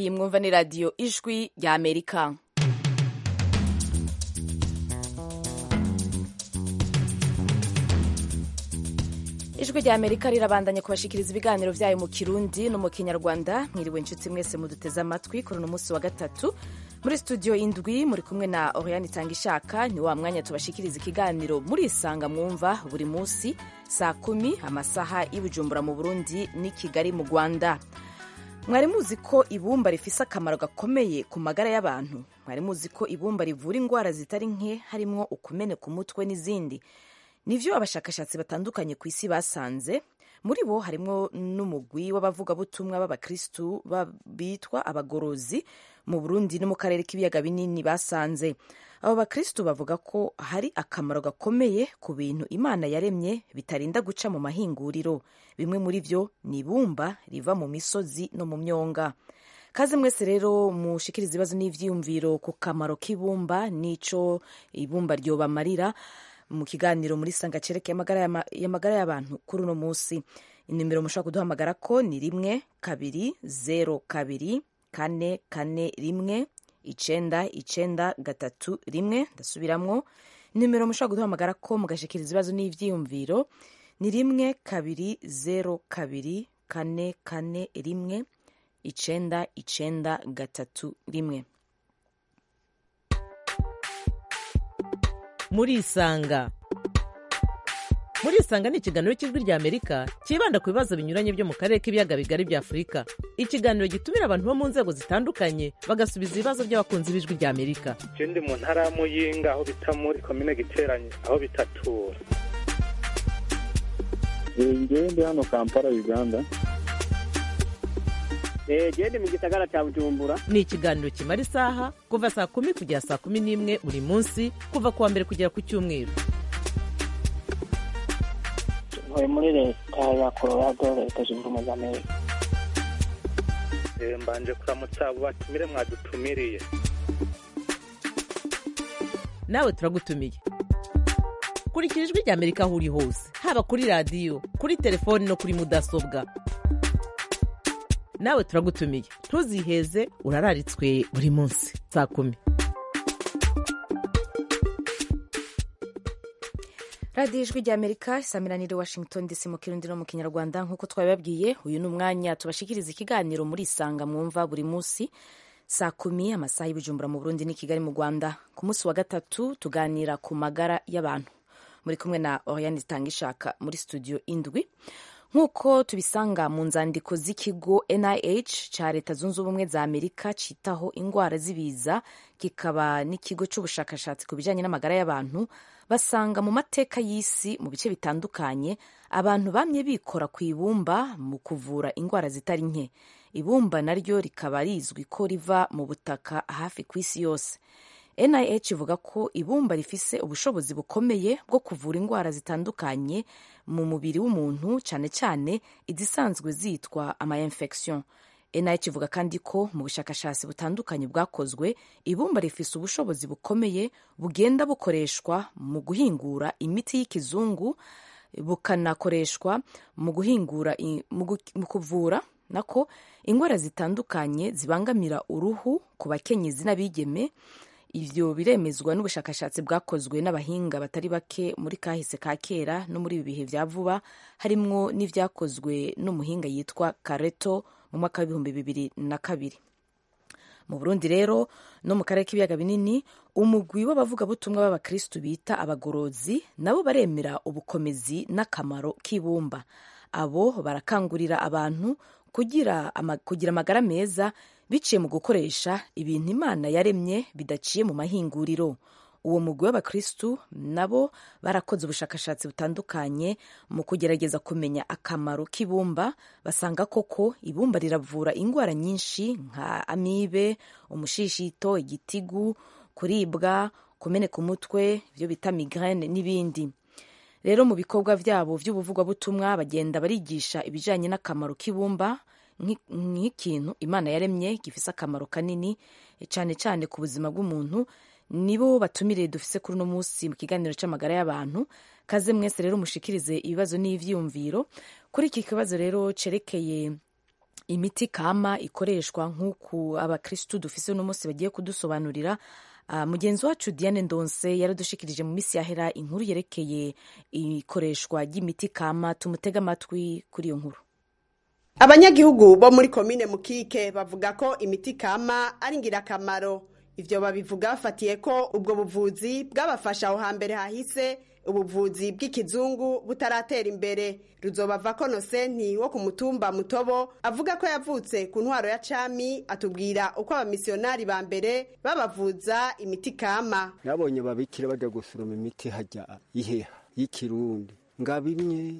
iyi mwumva ni radiyo ijwi rya amerika ijwi rya amerika rirabandanya kubashikiriza ibiganiro byayo mu kirundi no mu kinyarwanda mwiriwe inshuti mwese muduteze amatwi kuri uno munsi wa gatatu muri studio indwi muri kumwe na oriane itanga ishaka ni wa mwanya tubashikiriza ikiganiro muri isanga mwumva buri munsi saa kumi amasaha y'ibujumbura mu burundi n'i kigali mu rwanda mwari muzi ko ibumba rifise akamaro gakomeye ku magara y'abantu mwari muzi ko ibumba rivura indwara zitari nke harimwo ukumeneka umutwe n'izindi nivyo abashakashatsi batandukanye ku isi basanze muri bo harimwo n'umugwi w'abavugabutumwa b'abakristu bitwa abagorozi mu burundi no mu karere k'ibiyaga binini basanze abo bakristu bavuga ko hari akamaro gakomeye ku bintu imana yaremye bitarinda guca mu mahinguriro bimwe muri vyo ni ibumba riva mu misozi no mu myonga kaze mwese rero mushikiriza ibibazo n'ivyiyumviro ku kamaro k'ibumba n'ico ibumba ryobamarira mu kiganiro muri sanga cerekeye amagara y'abantu kuri uno munsi inimero mushobora kuduhamagara ko ni rimwe kabiri zero kabiri kane kane rimwe icenda icenda gatatu rimwe ndasubiramwo nimero mushobora kuduhamagara ko mugashikiriza ibibazo n'ivyiyumviro ni rimwe kabiri zero kabiri kane kane rimwe icenda icenda gatatu rimwe murisanga murisanga ni ikiganiro cy'ijwi rya amerika cyibanda ku bibazo binyuranye byo mu karere k'ibiyaga bigari bya afurika ikiganiro gitumira abantu bo mu nzego zitandukanye bagasubiza ibibazo by'abakunzi b'ijwi rya amerika je ndi mu ntara ya muyinga aho bita muri komine giteranye aho bitatura ngewe ndi hano kampala uganda gende mu gisagara cya bujumbura ni ikiganiro kimara isaha kuva saa kumi kugera saa kumi n'imwe buri munsi kuva ku wa mbere kugera ku cyumweru ntuye muri leta ya colorado leta zunze ubumwe za amerika mbanje kuramutsa abo batumire mwadutumiriye nawe turagutumiye kurikira ijwi rya amerika aho uri hose haba kuri radiyo kuri telefoni no kuri mudasobwa nawe turagutumiye ntuziheze urararitswe buri munsi saa kumi radiyo ijwi rya amerika isamiraniye washington dc mu kirundi no mu kinyarwanda nk'uko twabibabwiye uyu ni umwanya tubashikiriza ikiganiro muri isanga mwumva buri munsi saa kumi amasaha y'ibijumbura mu burundi n'i kigali mu rwanda ku munsi wa gatatu tuganira ku magara y'abantu muri kumwe na oriane zitanga ishaka muri studio indwi nk'uko tubisanga mu nzandiko z'ikigo nih cya leta zunze ubumwe za amerika cyitaho indwara z'ibiza kikaba n'ikigo cy'ubushakashatsi ku bijyanye n'amagara y'abantu basanga mu mateka y'isi mu bice bitandukanye abantu bamye bikora ku ibumba mu kuvura indwara zitari nke ibumba naryo rikaba rizwi ko riva mu butaka hafi ku isi yose nih ivuga ko ibumba rifise ubushobozi bukomeye bwo kuvura indwara zitandukanye mu mubiri w'umuntu cyane cyane izisanzwe zitwa ama infection nih ivuga kandi ko mu bushakashatsi butandukanye bwakozwe ibumba rifise ubushobozi bukomeye bugenda bukoreshwa mu guhingura imiti y'ikizungu bukanakoreshwa mu guhingura mu kuvura nako indwara zitandukanye zibangamira uruhu ku bakenyezi n'abigeme ivyo biremezwa n'ubushakashatsi bwakozwe n'abahinga batari bake muri kahise ka kera no muri ibi bihe vya vuba harimwo n'ivyakozwe n'umuhinga yitwa kareto mu mwaka w'ibihumbi bibiri na kabiri mu burundi rero no mu karere k'ibiyaga binini umugwi w'abavugabutumwa b'abakristu bita abagorozi nabo baremera ubukomezi n'akamaro k'ibumba abo barakangurira abantu kugira, ama, kugira amagara meza biciye mu gukoresha ibintu imana yaremye bidaciye mu mahinguriro uwo mugwi w'abakristu nabo barakoze ubushakashatsi butandukanye mu kugerageza kumenya akamaro k'ibumba basanga koko ibumba riravura indwara nyinshi nka amibe umushishito igitigu kuribwa kumeneka umutwe ibyo bita migraine n'ibindi rero mu bikorwa byabo by'ubuvugabutumwa bagenda barigisha ibijyanye n'akamaro k'ibumba nk'ikintu imana yaremye gifise akamaro kanini cyane cyane ku buzima bw'umuntu nibo batumiriye dufise kuri uno munsi mu kiganiro cy'amagara y'abantu kaze mwese rero mushikirize ibibazo n'ivyiyumviro kuri iki kibazo rero cerekeye imiti kama ikoreshwa nk'uku abakirisitu dufise uno munsi bagiye kudusobanurira Uh, mugenzi wacu diane ndonse yaradushikirije mu minsi yahera inkuru yerekeye ikoreshwa ry'imiti kama tumutega amatwi kuri iyo nkuru abanyagihugu bo muri komine mukike bavuga ko imiti kama ari ingirakamaro ivyo babivuga bafatiye ko ubwo buvuzi bwabafasha aho hambere hahise ubuvuzi bw'ikizungu butaratera imbere ruzobava ko nosenti wo ku mutumba mutobo avuga ko yavutse ku ntwaro ya cami atubwira uko abamisiyonari ba mbere babavuza imiti kama nabonye babikira bajya gusoroma imiti hajya iheha y'ikirundi ngaba imye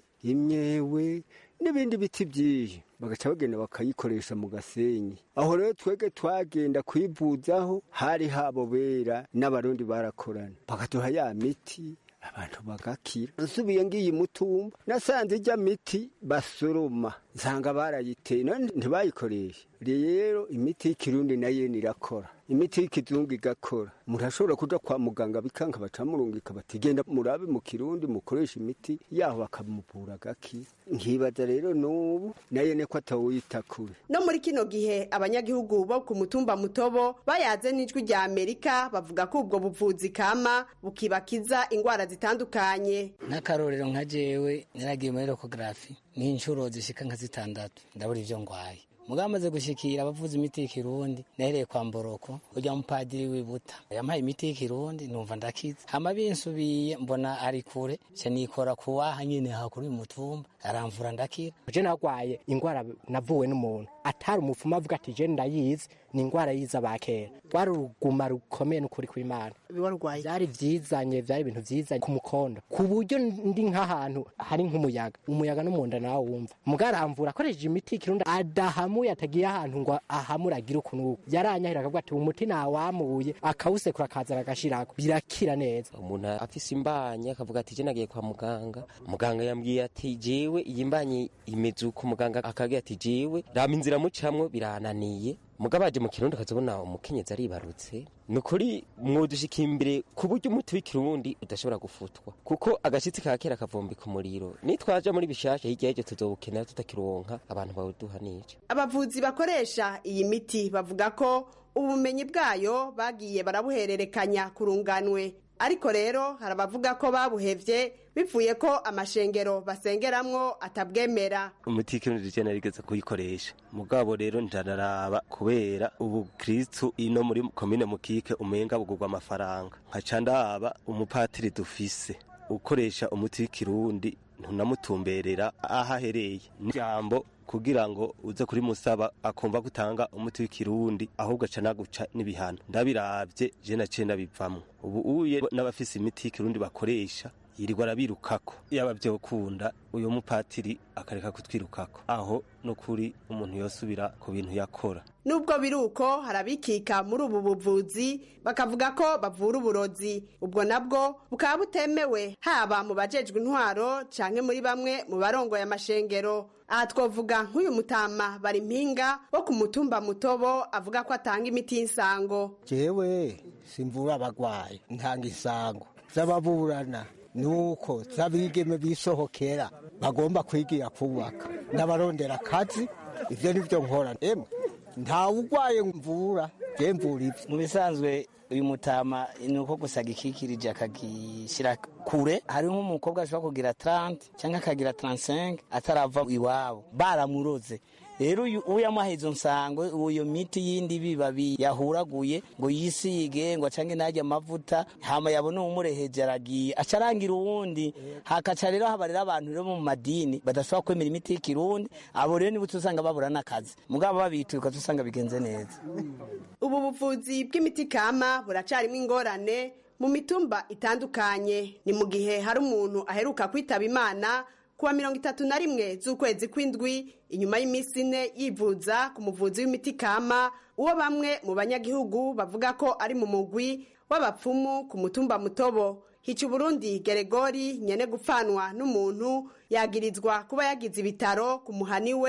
imyewe n'ibindi biti byinshi bagaca bagenda bakayikoresha mu gasenyi aho rero twege twagenda kuyivuzaho hari habo bera n'abarundi barakorana bakaduha ya miti abantu bagakira nsubiye ngiyi mutumba nasanze ijya miti basoroma nsanga barayiteye none ntibayikoreshe rero imiti y'ikirundi nayo irakora imiti y'ikizungu igakora umuntu ashobora kuja kwa muganga bikanka bacamurungika bati genda murabe mu kirundi mukoresha imiti yaho bakamuvura agakira nkibaza rero n'ubu nayo niko atawuyita kure no muri kino gihe abanyagihugu bo ku mutumba mutobo bayaze n'ijwi rya amerika bavuga ko ubwo buvuzi kama bukibakiza ingwara zitandukanye nk'akarorero nka jewe naragiye muri ekogarafi n'inshuro zishika nka zitandatu ndabura ivyo ngwaye mugabo amaze gushikira abavuza imiti y'ikirundi nahereye kwa mboroko urya mupadiri wibuta yampaye imiti y'ikirundi numva ndakiza hama binsubiye mbona ari kure ca nikora kuwaha nyene hakuri mutumba aramvura ndakira je nagwaye ingwara navuwe n'umuntu atari umupfumu avuga ati je ndayizi ni ingwara yiza bakera rwari uruguma rukomeye n'ukuri kw'imana warwaye vyari vyizanye vyari ibintu vyizanye ku mukondo ku buryo ndi nk'ahantu hari nk'umuyaga umuyaga n'umunda nawe wumva mugaramvura akoresheje imiti y'ikirundi adahamuye atagiye ahantu ngo ahamure agire ukuntu yaranyahira akavuga ati umuti nawamuye akawusekura akazana agashirako birakira neza umuntu afise imbanye akavuga ati je nagiye kwa muganga muganga yambwiye ati jewe iyi mbanye imeze uko muganga akagira ati jewe rama inzira mucamwo birananiye mugabo aje mu kirundi akazobona umukenyezi aribarutse ni ukuri mwodushika imbere ku buryo umuti w'ikirundi udashobora gufutwa kuko agashitsi ka kera kavumbika umuriro nitwaja muri bishasha hirya y'ivyo tuzobukenera tutakironka abantu bawuduha n'ico abavuzi bakoresha iyi miti bavuga ko ubumenyi bwayo bagiye barabuhererekanya kurunganwe ariko rero hari abavuga ko babuhevye bivuye ko amashengero basengeramwo atabwemera umuti w'ikirundi je narigeze kuyikoresha mugabo rero ndanaraba kubera ubu kristu ino muri komine mukike umenga bugurwa amafaranga nkaca ndaba umupatiri dufise ukoresha umuti w'ikirundi ntunamutumberera aho ahereye n'ijambo kugira ngo uze kuri musaba akumva gutanga umuti w'ikirundi ahubwo aca naguca n'ibihano ndabiravye je naciye ndabivamwo ubu uye n'abafise imiti y'ikirundi bakoresha yirirwa arabirukako yaba vyokunda uyu mupatiri akareka kutwirukako aho no kuri umuntu yosubira ku bintu yakora nubwo biri uko hari abikika muri ubu buvuzi bakavuga ko bavura uburozi ubwo nabwo bukaba butemewe haba mu bajejwe intwaro canke muri bamwe mu barongoye amashengero aha twovuga nk'uyu mutama bari mpinga wo ku mutumba mutobo avuga ko atanga imiti y'insango jewe simvura abagwayi ntanga insango z'ababurana nuko z'abigeme bisohokera bagomba kwigira kubaka n'abarondera akazi ivyo nivyo nkora emwe ntawe ugwaye mvura je mvura ivyo mu bisanzwe uyu mutama ni uko gusa gikikirije akagishyira kure hari nk'umukobwa ashobora kugira 30 cyangwa akagira 35 atarava iwabo baramuroze rero uyu yamuhaye izo nsango uyo miti yindi bibabi yahuraguye ngo yisige ngo acange najya amavuta hama yabona umureheje aragiye aca arangira uwundi hakaca rero haba rero abantu rero mu madini badashobora kwemera imiti y'ikirundi abo rero nibo usanga babura n'akazi mugabo babituye ukaza usanga bigenze neza ubu buvuzi bw'imiti kama buracarimo ingorane mu mitumba itandukanye ni mu gihe hari umuntu aheruka kwitaba imana kuwa mirongo itatu na rimwe z'ukwezi kw'indwi inyuma y'iminsi ine yivuza ku muvuzi w'imiti kama uwo bamwe mu banyagihugu bavuga ko ari mu mugwi w'abapfumu ku mutumba mutobo hica uburundi geregori nyene gupfanwa n'umuntu yagirizwa kuba yagize ibitaro ku muhani we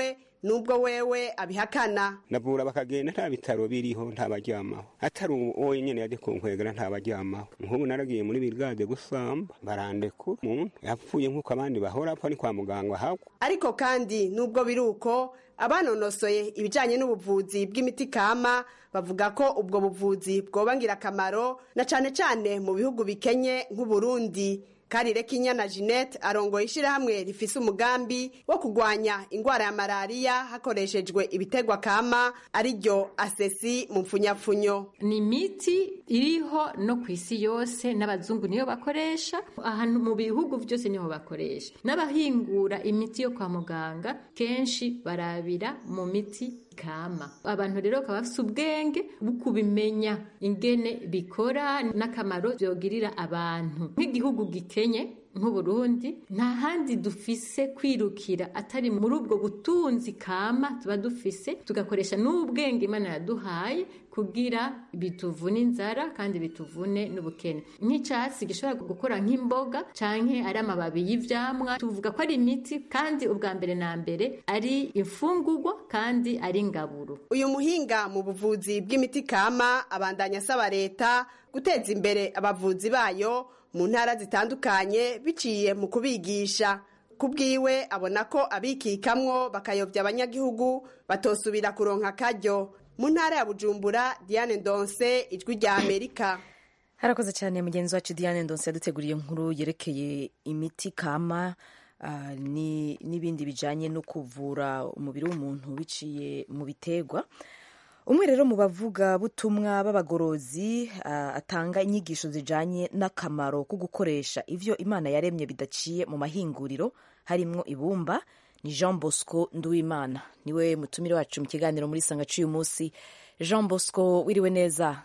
nubwo wewe abihakana navura bakagenda nta bitaro biriho nta baryamaho atari uwo nyene yaje kunkwegera nta baryamaho nk'ubu naragiye muri birigade gusamba barandekura umuntu yapfuye nk'uko abandi bahora apfa ni kwa muganga hagwa ariko kandi nubwo biri uko abanonosoye ibijyanye n'ubuvuzi bw'imiti kama bavuga ko ubwo buvuzi bwoba ngirakamaro na cyane cyane mu bihugu bikenye nk'uburundi karire kinyana jeannette arongoye ishyirahamwe rifise umugambi wo kurwanya indwara ya malariya hakoreshejwe ibitegwa kama ariryo asesi mu mfunyapfunyo ni imiti iriho no ku isi yose n'abazungu niyo bakoresha ahantu mu bihugu byose niho bakoresha n'abahingura imiti yo kwa muganga kenshi barabira mu miti kama abantu rero bakaba bafite ubwenge bwo kubimenya ingene bikora n'akamaro byogirira abantu nk'igihugu gikenye nk'uburundi nta handi dufise kwirukira atari muri ubwo butunzi kama tuba dufise tugakoresha n'ubwenge imana yaduhaye kugira bituvune inzara kandi bituvune n'ubukene nk'icyatsi gishobora gukora nk'imboga canke ari amababi y'ivyamwa tuvuga ko ari imiti kandi ubwa mbere na mbere ari imfungurwa kandi ari ingaburo uyu muhinga mu buvuzi bw'imiti kama abandanya asaba leta guteza imbere abavuzi bayo mu ntara zitandukanye biciye mu kubigisha ku bwiwe abona ko abikikamwo bakayobya abanyagihugu batosubira kuronka akaryo mu ntara ya bujumbura diane ndonse ijwi rya amerika harakoze cyane mugenzi wacu diane ndonse yaduteguriye inkuru yerekeye imiti kama uh, n'ibindi bijyanye no kuvura umubiri w'umuntu biciye mu biterwa umwe rero mu bavuga butumwa b'abagorozi uh, atanga inyigisho zijanye n'akamaro ko gukoresha ivyo imana yaremye bidaciye mu mahinguriro harimwo ibumba ni jean bosco nduwimana niwe mutumire wacu mu kiganiro muri sanga c'uyu munsi jean bosco wiriwe neza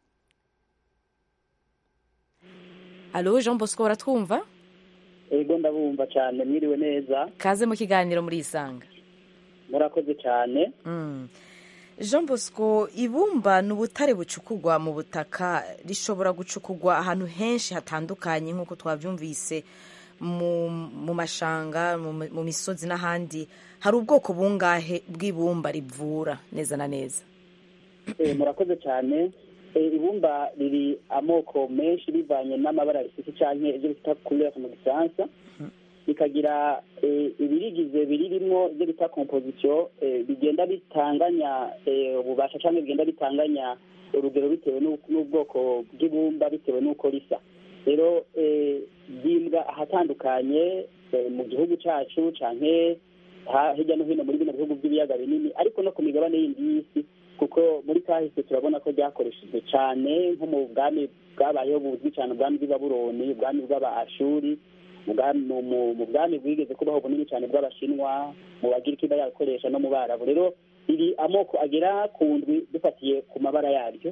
alo jean bosco baratwumva ego ndabumva cyane mwiriwe neza kaze mu kiganiro muri isanga murakoze cyane mm. jean bosco ibumba ni ubutare bucukugwa mu butaka rishobora gucukugwa ahantu henshi hatandukanye nk'uko twabyumvise mu mashanga mu misozi n'ahandi hari ubwoko bungahe bw'ibumba rivura neza na neza murakoze cyane ibumba riri amoko menshi bivanye n'amabara rifite cyane ibyo bita kurere mu gifaransa bikagira ibirigize biririmo ibyo bita kompozisiyo bigenda bitanganya ububasha cyangwa bigenda bitanganya urugero bitewe n'ubwoko bw'ibumba bitewe n'uko risa rero byimbwa ahatandukanye mu gihugu cyacu cyane hirya no hino muri bino bihugu by'ibiyaga binini ariko no ku migabane yindi y'isi kuko muri kahise turabona ko ryakoreshejwe cyane nko mu bwami bwabayeho buzwi cyane ubwami bw'ababuroni ubwami bw'abaashuri mu bwami bwigeze kubaho bunini cyane bw'abashinwa mu bagiriki bayakoresha no mu barabu rero iri amoko agera ku ndwi dufatiye ku mabara yaryo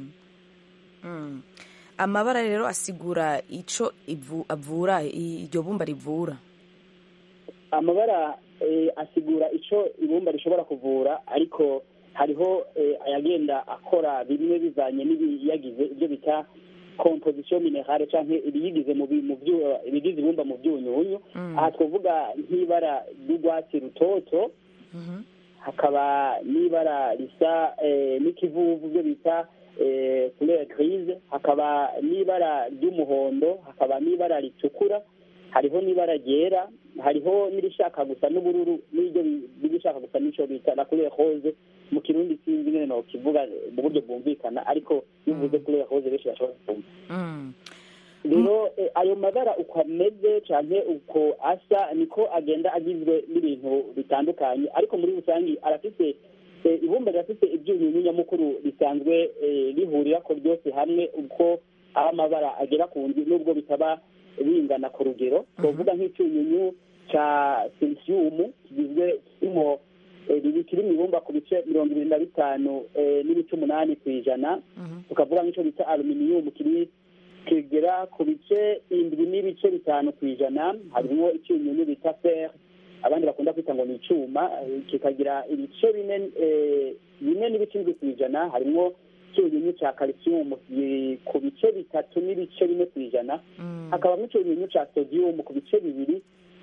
amabara rero asigura icyo avura iryo bumba rivura amabara asigura icyo ibumba rishobora kuvura ariko hariho ayagenda akora bimwe bivanye n'ibiyagize ibyo bita kompozisiyo minerale cyangwa ibiyigize ibigize ibumba mu byunyunyu aha twavuga nk'ibara ry'urwatsi rutoto hakaba n'ibara risa n'ikivuvu byo bita kurere grise hakaba n'ibara ry'umuhondo hakaba n'ibara ritukura hariho n'ibara ryera hariho n'irishaka gusa n'ubururu n'iryo rishaka gusa n'icyo bita na kurere rose mu kirundi sinzi nyine no kivuga mu buryo bwumvikana ariko iyo uvuze kurere rose benshi bashobora kumva rero ayo mabara uko ameze cyane uko asa niko agenda agizwe n'ibintu bitandukanye ariko muri rusange arafite ibumba rirafite ibyunyunyu nyamukuru risanzwe rihurira ko ryose hamwe uko aho amabara agera ku nzu nubwo bitaba bingana ku rugero twavuga nk'icyunyunyu cya selisiyumu kigizwe kirimo kiri mu ibumba ku bice mirongo irindwi na bitanu n'ibice umunani ku ijana tukavuga nk'icyo bita aluminiyumu kiri kigera ku bice indwi n'ibice bitanu ku ijana harimo icyunyunyu bita feri abandi bakunda kwita ngo ni icyuma kikagira ibice bine bine n'ibice indwi ku ijana harimo icyunyunyu cya kalisiyumu ku bice bitatu n'ibice bine ku ijana hakabamo icyunyunyu cya sodiyumu ku bice bibiri n'ibice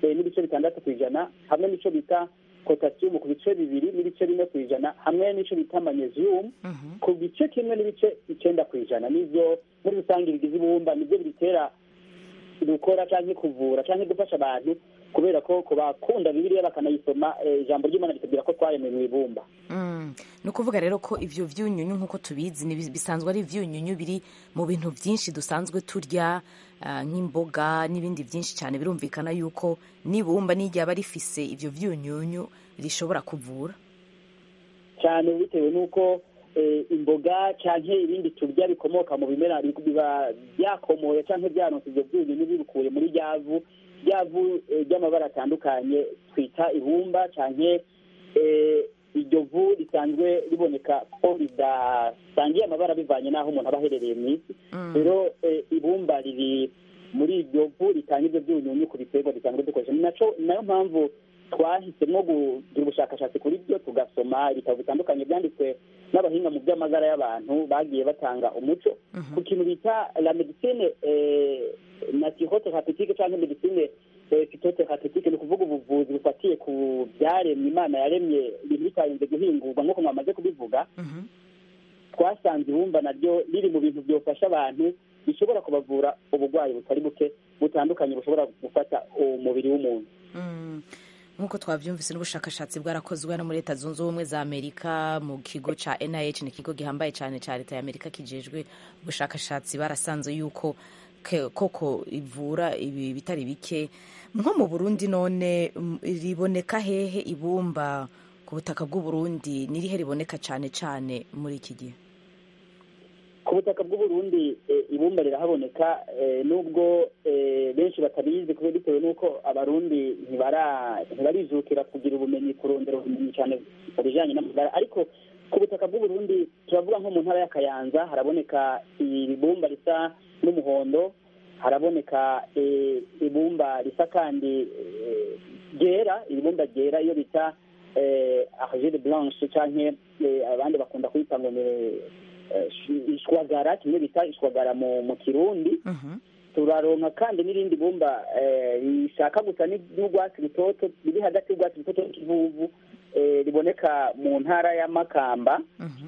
bitandatu ku ijana hamwe n'ico bita potasiyumu ku bice bibiri n'ibice bine ku ijana hamwe n'ico bita manyeziyumu ku gice kimwe n'ibice icenda ku ijana nivyo muri rusange bigize ibumba nivyo biritera gukora canke kuvura canke gufasha abantu kubera ko ku bakunda bibiliya bakanayisoma eh, ijambo ry'imana ritubwira ko twaremwe mu ibumba Mm. ni ukuvuga rero ko ivyo vyunyunyu nk'uko tubizi ni bi- bisanzwe ari ivyunyunyu biri mu bintu vyinshi dusanzwe turya ah, nk'imboga n'ibindi vyinshi cyane birumvikana yuko n'ibumba n'iryaba rifise ivyo vyunyunyu rishobora kuvura cyane bitewe n'uko eh, imboga canke ibindi turya bikomoka mu bimera bi- biba byakomoye canke byaronse ivyo vyunyunyu bibikuye muri ryavu ryavu eh, ry'amabara atandukanye twita ibumba canke eh, iryo vu risanzwe riboneka ko ridasangiye amabara bivanye n'aho umuntu aba aherereye mu isi rero eh, ibumba riri muri iryo vu ritanga ivyo vyunyunyu ku biterwa dusanzwe dukoresha ni naco ni nayo mpamvu twahisemo kugira ubushakashatsi kuri byo tugasoma ibitabo bitandukanye byanditswe n'abahinga mu by'amagara y'abantu bagiye batanga umuco ku kintu bita la medicine eh, naturothérapeutique cyangwa medicine eh, phytothérapeutique ni ukuvuga ubuvuzi bufatiye ku byaremwe imana yaremye ibintu bitarinze guhingurwa nk'uko mwamaze kubivuga twasanze ibumba naryo riri mu bintu byofasha abantu bishobora kubavura uburwayi butari buke butandukanye bushobora gufata umubiri w'umuntu Mm. nk'uko twabyumvise n'ubushakashatsi bwarakozwe no muri leta zunze ubumwe za amerika mu kigo ca nih ni ikigo gihambaye cyane cya leta ya amerika kijejwe ubushakashatsi barasanze yuko ke- koko ivura ibi bitari bike nko mu burundi none mm, riboneka hehe ibumba ku butaka bw'uburundi nirihe riboneka cyane cyane muri iki gihe ku butaka bw'uburundi eh, ibumba rirahaboneka eh, nubwo eh, benshi batabizi kubera bitewe n'uko abarundi ntibara- ntibarijukira kugira ubumenyi kurondera ubumenyi cyane mu bijanye n'amagara ariko ku butaka bw'uburundi turavuga nko mu ntara ya kayanza haraboneka ibumba risa n'umuhondo haraboneka eh, ibumba risa kandi eh, ryera ibumba ryera iyo bita eh, argile blanche canke eh, abandi bakunda kwita ngo ni eh, ishwagara kimwe bita ishwagara mu mu kirundi turaronka kandi n'irindi bumba eh, rishaka gusa ni- n'urwatsi rutoto riri hagati y'urwatsi rutoto n'ikivuvu eh, riboneka mu ntara ya makamba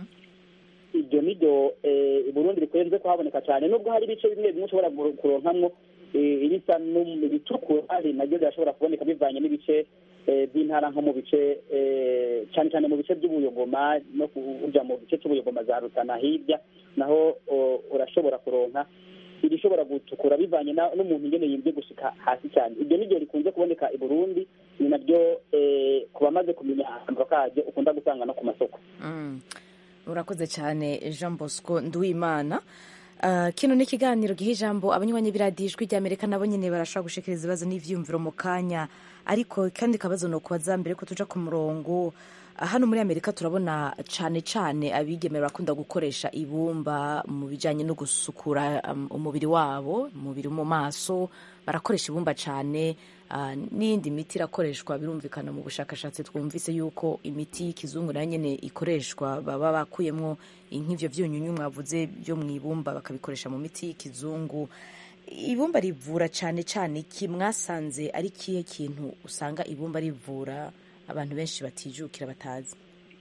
iryo niryo eh, i burundi rikunze kuhaboneka cyane nubwo hari ibice bimwe bimwe ushobora kuro- kuronkamwo eh, irisa n'um- ritukura hari naryo rirashobora kuboneka bivanye n'ibice eh, by'intara nko mu bice eh, cyane cyane mu bice by'ubuyogoma no kuja mu bice cy'ubuyogoma za rutana hirya naho o, urashobora kuronka irishobora gutukura bivanye na- n'umuntu ingene yimvye gushika hasi cyane iryo niryo rikunze kuboneka i burundi ni naryo eh, ku bamaze kumenya akamaro karyo ukunda gusanga no ku masoko Mm. urakoze cyane jean bosco nduwimana Uh, kino ni ikiganiro giha ijambo abanywanyi b'iradiyo ijwi ry'amerika nabo nyine barashobora gushikiriza ibibazo n'ivyiyumviro mu kanya ariko kandi kabazo ni ukubaza mbere ko tuja ku murongo uh, hano muri amerika turabona cane cane abigeme barakunda gukoresha ibumba mu bijanye no gusukura um, umubiri wabo umubiri mu maso barakoresha ibumba cane uh, n'iyindi miti irakoreshwa birumvikana mu bushakashatsi twumvise yuko imiti y'ikizungu nayo nyene ikoreshwa baba bakuyemwo nk'ivyo vyunyunyu mwavuze byo mu ibumba bakabikoresha mu miti y'ikizungu ibumba rivura cane cane iki mwasanze ari kihe kintu usanga ibumba rivura abantu benshi batijukira batazi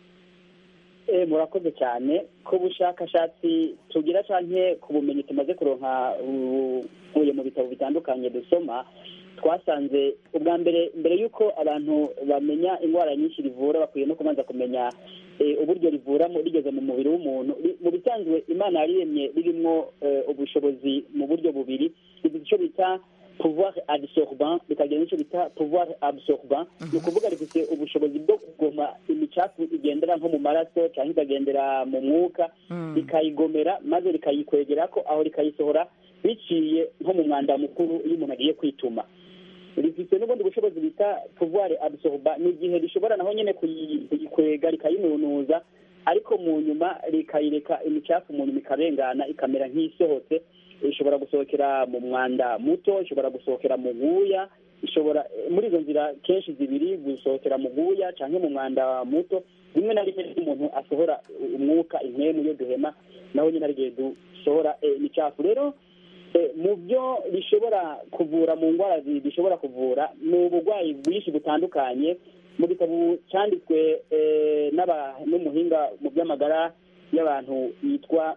Eh, murakoze cyane ku bushakashatsi tugira canke ku bumenyi tumaze kuronka buvuye mu bitabo bitandukanye dusoma twasanze ubwa mbere mbere y'uko abantu bamenya indwara nyinshi rivura bakwiye no kubanza kumenya eh, uburyo rivuramo rigeze mu mubiri w'umuntu Ri- mu bisanzwe imana yariremye ririmwo eh, ubushobozi mu buryo bubiri rifite icyo bita pouvoir absorbant rikagira n'icyo bita pouvoir absorbant ni ukuvuga rifite ubushobozi bwo kugoma imicafu igendera nko mu maraso cyangwa ikagendera mu mwuka rikayigomera maze rikayikwegera ko aho rikayisohora biciye nko mu mwanda mukuru iyo umuntu agiye kwituma rifite n'ubundi bushobozi bita pouvoir absorba ni igihe rishobora naho nyine kuyi- kuyikwega rikayinunuza ariko mu nyuma rikayireka imicafu mu nyuma ikarengana ikamera nk'isohotse ishobora gusohokera mu mwanda muto ishobora gusohokera mu guya ishobora muri izo nzira kenshi zibiri gusohokera mu guya cyangwa mu mwanda muto rimwe na rimwe iyo umuntu asohora umwuka impemu yo duhema naho nyine hari igihe dusohora eh, imicafu rero Eh, mu byo bishobora kuvura mu ndwara zi- bishobora kuvura ni uburwayi bwinshi butandukanye mu gitabo cyanditswe eh, n'aba- n'umuhinga mu by'amagara y'abantu yitwa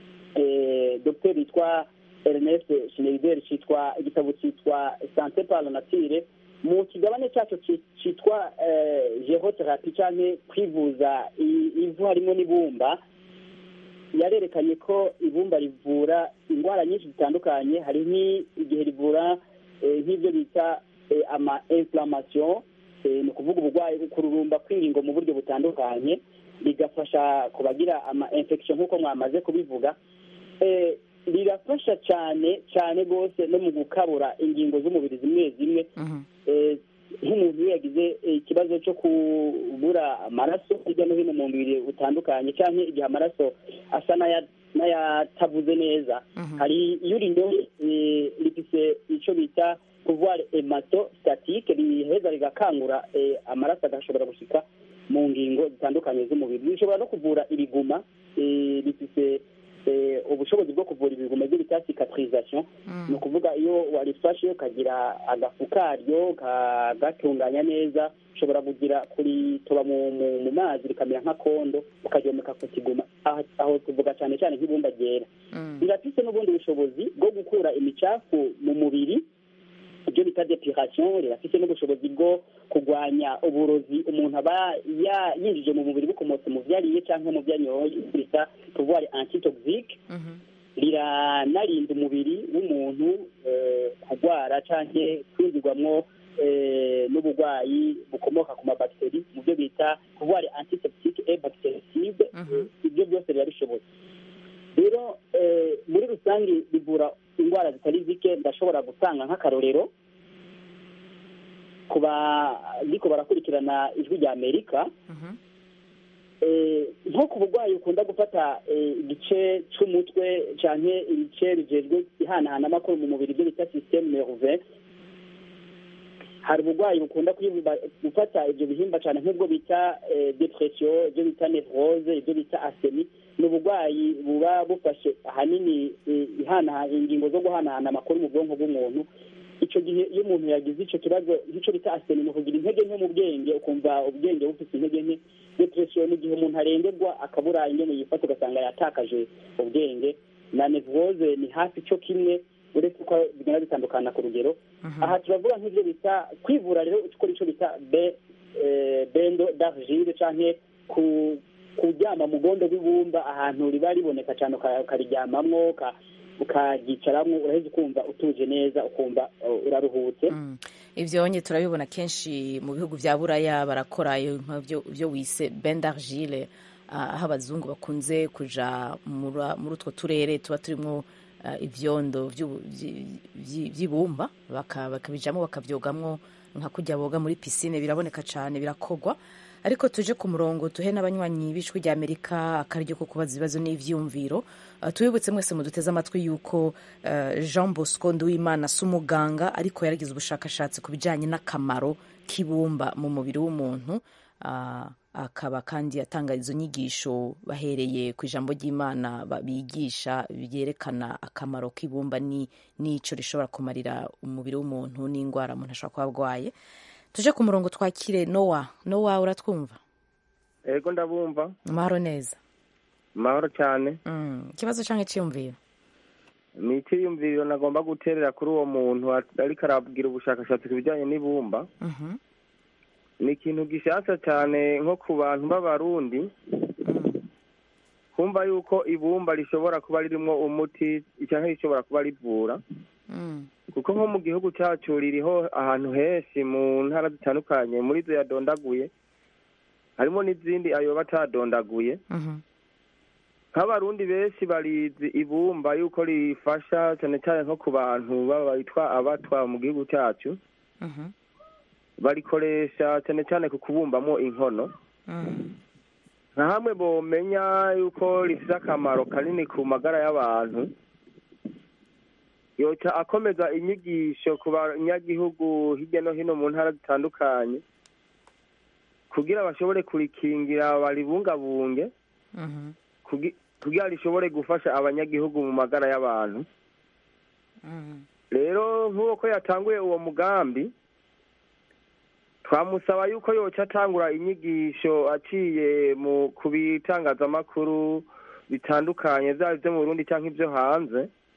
eh, dr yitwa ernest schneider cyitwa igitabo cyitwa sante par la nature mu kigabane cyacu ci- cyitwa eh, gerotherapy cyangwa kwivuza i- ivu harimo n'ibumba yarerekanye ko ibumba rivura indwara nyinshi zitandukanye hari nk'igihe rivura eh, nk'ibyo bita eh, ama inflammation eh, ni ukuvuga uburwayi kururumba kw'ingingo mu buryo butandukanye rigafasha ku bagira ama infection nk'uko mwamaze kubivuga eh, rirafasha cyane cyane rwose no mu gukabura ingingo z'umubiri zimwe zimwe eh, nk'umuntu iyo yagize eh, ikibazo cyo kubura amaraso hirya no hino mu mubiri butandukanye cyangwa igihe amaraso asa n'aya- n'ayatavuze neza hari iyo urinyoye eh, rifise icyo bita pouvoir hemato statique riheza rigakangura eh, amaraso agashobora gushika mu ngingo zitandukanye z'umubiri rishobora no kuvura ibiguma eh, rifise eh, ubushobozi bwo kuvura ibiguma byo bita cicatrisation ni ukuvuga iyo warifashe ukagira agafu karyo kagatunganya neza ushobora kugira kuritoba mu, mu, mu mazi rikamera nk'akondo ukaryomeka ku kiguma aho, aho tuvuga cyane cyane nk'ibumba ryera rirafise n'ubundi bushobozi bwo gukura imicafu mu mubiri ibyo bita depuration rirafise n'ubushobozi bwo kurwanya uburozi umuntu aba ya- yinjije mu mubiri bukomotse mu vyo ariye cyangwa mu vyo anyoye bita pouvoir antitoxique riranarinda umubiri w'umuntu eh, kurwara cyangwa kwinjirwamwo eh, n'uburwayi bukomoka ku mabakiteri mu byo bita pouvoir antiseptique et bactericide ibyo byose biba bishoboye rero eh, muri rusange bivura indwara zitari zike ndashobora gutanga nk'akarorero ku bariko barakurikirana ijwi rya amerika Eh, nko ku burwayi ukunda gufata eh, igice c'umutwe canke ibice bijejwe ihanahana amakuru mu mubiri ibyo bita systeme nerveux hari uburwayi bukunda kwibuba- gufata ibyo bihimba cyane nk'ubwo bita eh, depression ibyo bita nevrose ibyo bita asemi ni uburwayi buba bufashe ahanini eh, ihana ingingo zo guhanahana amakuru mu bwonko bw'umuntu icyo gihe iyo umuntu yagize icyo kibazo nk'icyo bita asemi ni ukugira intege nke mu bwenge ukumva ubwenge bufite intege nke depression ni igihe umuntu arengerwa akabura ingene yifata ugasanga yatakaje ubwenge na nevrose ni hafi cyo kimwe uretse ko bigenda bitandukana ku rugero aha turavuga nk'ibyo bita kwivura rero ukora icyo bita be eh, bendo d'argile canke ku kuryama mu gondo rw'ibumba ahantu riba riboneka cyane uka- ukariryamamwo uka- ukaryicaramwo uraheza ukumva utuje neza ukumva uh, uraruhutse ivyo onye turabibona kenshi mu bihugu vya buraya barakora iyo nk'ivyo- ivyo wise bendargile aho abazungu bakunze kuja mura- muri utwo turere tuba turimwo ah, ivyondo vy'ubu- vyi- vyi- vy'ibumba baka- bakabijamwo bakavyogamwo nka kurya boga muri pisine biraboneka cane birakogwa ariko tuje ku murongo tuhe n'abanywanyi b'ijwi rya amerika akaryo ko kubaza ibibazo n'ivyumviro Uh, tubibutse mwese muduteze amatwi yuko uh, jean bosco nduwimana si umuganga ariko yaragize ubushakashatsi ku bijyanye n'akamaro k'ibumba mu mubiri w'umuntu uh, akaba kandi atanga izo nyigisho bahereye ku ijambo ry'imana ba- bigisha byerekana akamaro k'ibumba ni- n'ico rishobora kumarira umubiri w'umuntu n'indwara umuntu ashobora kuba arwaye tuje ku murongo twakire nowa nowa uratwumva ego ndabumva amahoro neza mahoro cyane Mm, ikibazo canke ciyumviro ni icyiyumviriro nagomba guterera kuri uwo muntu ariko arabwira ubushakashatsi ku bijyanye n'ibumba Mhm. ni ikintu gishasha cyane nko ku bantu b'abarundi kumva yuko ibumba rishobora kuba ririmo umuti cyangwa rishobora kuba rivura Mm. kuko nko mu gihugu cyacu ririho ahantu henshi mu ntara zitandukanye muri zo yadondaguye harimo n'izindi ayo batadondaguye Mhm. nk'abarundi benshi barizi ibumba yuko rifasha cyane cyane nko ku bantu baba bitwa abatwa mu gihugu cyacu Mhm. barikoresha cyane cyane ku kubumbamo inkono Mm. nka hamwe bomenya yuko rifite akamaro kanini ku magara y'abantu yoca akomeza inyigisho ku banyagihugu hirya no hino mu ntara zitandukanye kugira bashobore kurikingira baribungabunge Mhm. kugi- kugira rishobore gufasha abanyagihugu mu magara y'abantu rero nk'uko yatanguye uwo mugambi twamusaba yuko yoca atangura inyigisho aciye mu ku bitangazamakuru bitandukanye byaba ibyo mu burundi cyangwa ibyo hanze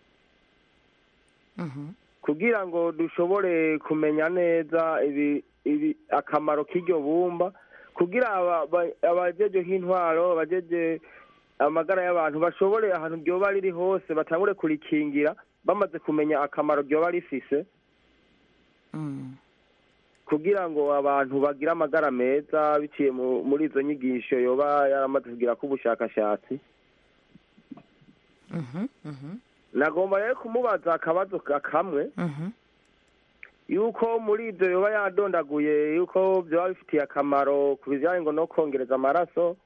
kugira ngo dushobore kumenya neza ibi ibi akamaro k'iryo bumba kugira aba- ba- abajeje nk'intwaro abajeje amagara y'abantu bashobore ahantu ryoba riri hose batangure kurikingira bamaze kumenya akamaro ryoba rifise kugira ngo abantu bagire amagara meza biciye mu- muri izo nyigisho yoba yaramaze kugira ko ubushakashatsi nagomba rero kumubaza akabazo ka- kamwe yuko muri ibyo yoba yadondaguye yuko byaba bifitiye akamaro ku bijyanye ngo no kongereza amaraso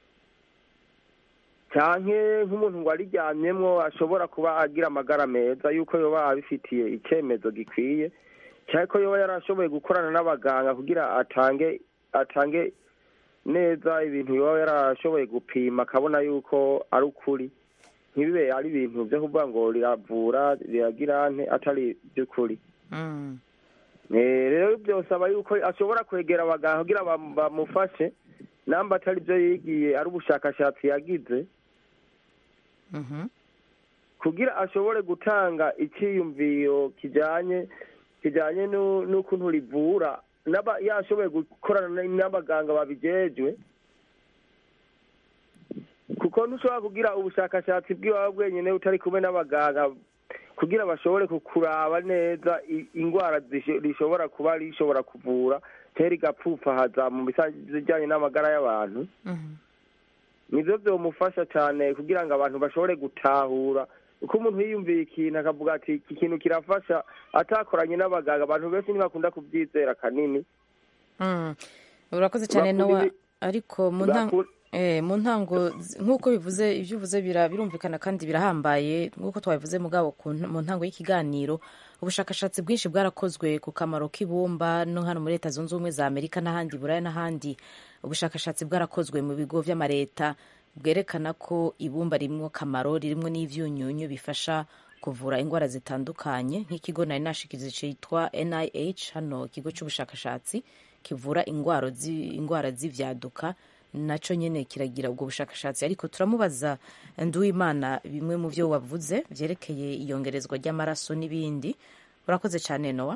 cyane nk'umuntu ngo ariryamyemwo ashobora kuba agira amagara meza yuko yoba abifitiye icyemezo gikwiye cyane ko yoba yarashoboye gukorana n'abaganga kugira atange atange neza ibintu yoba yarashoboye gupima akabona yuko ari ukuri ntibibe ari ibintu byo kuvuga ngo riravura riragira nte atari iby'ukuri Eh, rero byosaba yuko ashobora kwegera abaganga kugira bam- bamufashe namba atari byo yigiye ari ubushakashatsi yagize kugira ashobore gutanga icyiyumviro kijyanye kijyanye nu- n'ukuntu rivura n'aba- yashoboye gukorana n'abaganga babijejwe kuko ntushobora kugira ubushakashatsi bw'iwawe bwenyine utari kumwe n'abaganga kugira bashobore kukuraba neza i- indwara zisho- rishobora kuba rishobora kuvura cyangwa rigapfupfahaza mu bijyanye n'amagara y'abantu nibyo byomufasha cyane kugira ngo abantu bashobore gutahura uko umuntu yiyumviye ikintu akavuga ati iki kintu kirafasha atakoranye n'abaganga abantu benshi ntibakunda kubyizera kanini Mm. urakoze cyane Bakunda nowa ibi- ariko mu ntango Bakunda- Eh, mu ntango z- nk'uko bivuze ibyo uvuze bira- birumvikana kandi birahambaye nk'uko twabivuze mugabo ku nta- mu ntango y'ikiganiro ubushakashatsi bwinshi bwarakozwe ku kamaro k'ibumba no hano muri leta zunze ubumwe za amerika n'ahandi buraya n'ahandi ubushakashatsi bwarakozwe mu bigo vy'amareta bwerekana ko ibumba rimwo akamaro ririmo n'ivyunyunyu bifasha kuvura indwara zitandukanye nk'ikigo nari nashikirize citwa nih hano ikigo c'ubushakashatsi kivura ingwaro zi- indwara z'ivyaduka naco nyene kiragira ubwo bushakashatsi ariko turamubaza nduwimana bimwe mu vyo wavuze vyerekeye iyongerezwa ry'amaraso n'ibindi urakoze cyane nowa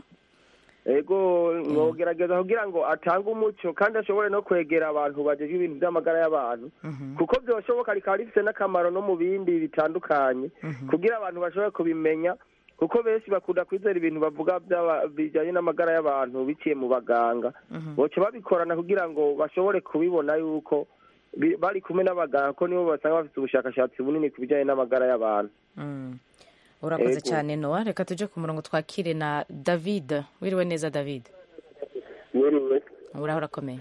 ego mwogerageza kugira ngo atange umuco kandi ashobore no kwegera abantu bajeje ibintu by'amagara y'abantu kuko byoshoboka rikaba rifite n'akamaro no mu bindi bitandukanye kugira abantu bashobore kubimenya kuko benshi bakunda kwizera ibintu bavuga by'aba- bijyanye n'amagara y'abantu biciye mu baganga boca babikorana kugira ngo bashobore kubibona yuko bi- bari kumwe n'abaganga ko nibo basanga bafite ubushakashatsi bunini ku bijyanye n'amagara y'abantu Mm. urakoze Ego. cyane nowa reka tuje ku murongo twakire na david wiriwe neza david mwiriwe uraho urakomeye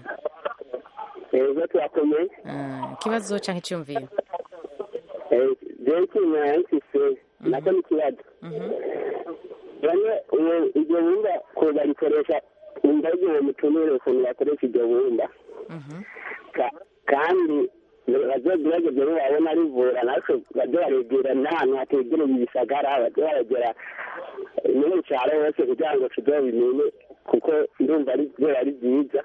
ego turakomeye Ah, ikibazo cyangwa icyumviro jewe ikintu yahise nako ni ikibazo bamwe ubu iryo bumba ko barikoresha umva igihe mutumire ukuntu bakoresha iryo bumba Ka- kandi bazogerageze babona rivura natwe baze baregera n'ahantu hategereye ibisagara baze baregera no mu cyaro hose kugira ngo tuzobimenye kuko ndumva ari byo ari byiza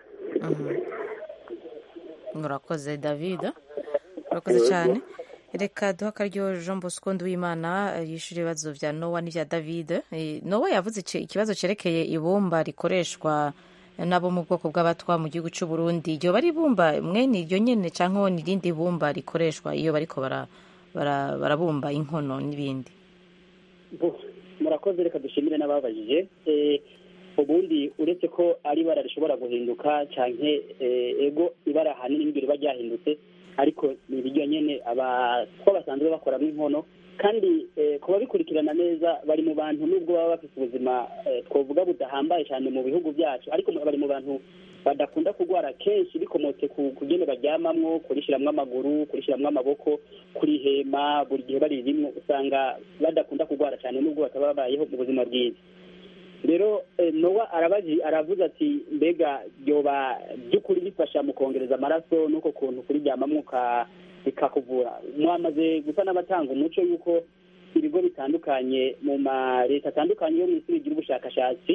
urakoze david urakoze cyane reka duha akaryo jean bosco nduwimana eh, yishyura ibibazo bya nowa n'ibya david Eh, nowa yavuze ici- ikibazo cyerekeye ibumba rikoreshwa n'abo mu bwoko bw'abatwa mu gihugu cy'u burundi iryo bari ibumba mwene iryo nyene cyangwa ni irindi bumba rikoreshwa iyo bariko bara- bara- barabumba inkono n'ibindi Bo, murakoze reka dushimire n'ababajije Eh, ubundi uretse ko ari ibara rishobora guhinduka canke eh, ego ibara ahanini niryo riba ryahindutse ariko ni ibiryo nyene abatwa basanzwe bakoramo inkono kandi eh, ku babikurikirana neza bari mu bantu nubwo baba bafite ubuzima eh, twovuga budahambaye cyane mu bihugu byacu ariko bari mu bantu badakunda kurwara kenshi bikomotse ku kugene baryamamwo kurishiramwo amaguru kurishiramwo amaboko kurihema buri gihe baririmwo usanga badakunda kurwara cyane nubwo bataba babayeho mu buzima bwiza rero eh, nowa arabaji aravuze ati mbega ryoba by'ukuri bifasha mu kongereza amaraso n'uko kuntu kuriryamamwo ka- bikakuvura mwamaze gusa n'abatanga umuco y'uko ibigo bitandukanye mu ma leta atandukanye yo mu isi bigira ubushakashatsi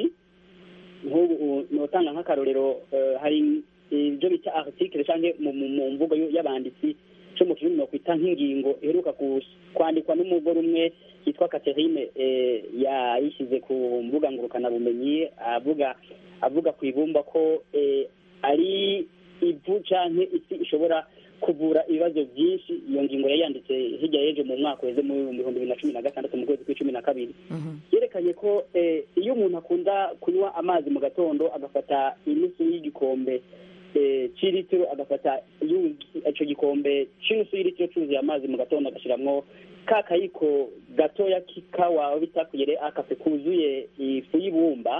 nk'ubu notanga nk'akarorero eh, hari ibyo bita article cyangwa mu mu- mu mvugo yo- y'abanditsi cyo mu kirundi nokwita nk'ingingo iheruka kus- kwandikwa n'umugore umwe yitwa Catherine eh, yayishyize ku mbuga ngurukanabumenyi avuga avuga ku ibumba ko eh, ari ivu canke isi ishobora kuvura ibibazo byinshi iyo ngingo yari yanditse hirya y'ejo mu mwaka weze mu bihumbi bibiri na cumi na gatandatu mu kwezi kw'icumi na kabiri yerekanye ko eh, iyo umuntu akunda kunywa amazi mu gatondo agafata inusu y'igikombe eh, c'iritiro agafata yu- ico gikombe c'inusu y'iritiro cuzuye amazi mu gatondo agashiramwo ka kayiko gatoya k'ikawa bita kuyere akafe kuzuye ifu y'ibumba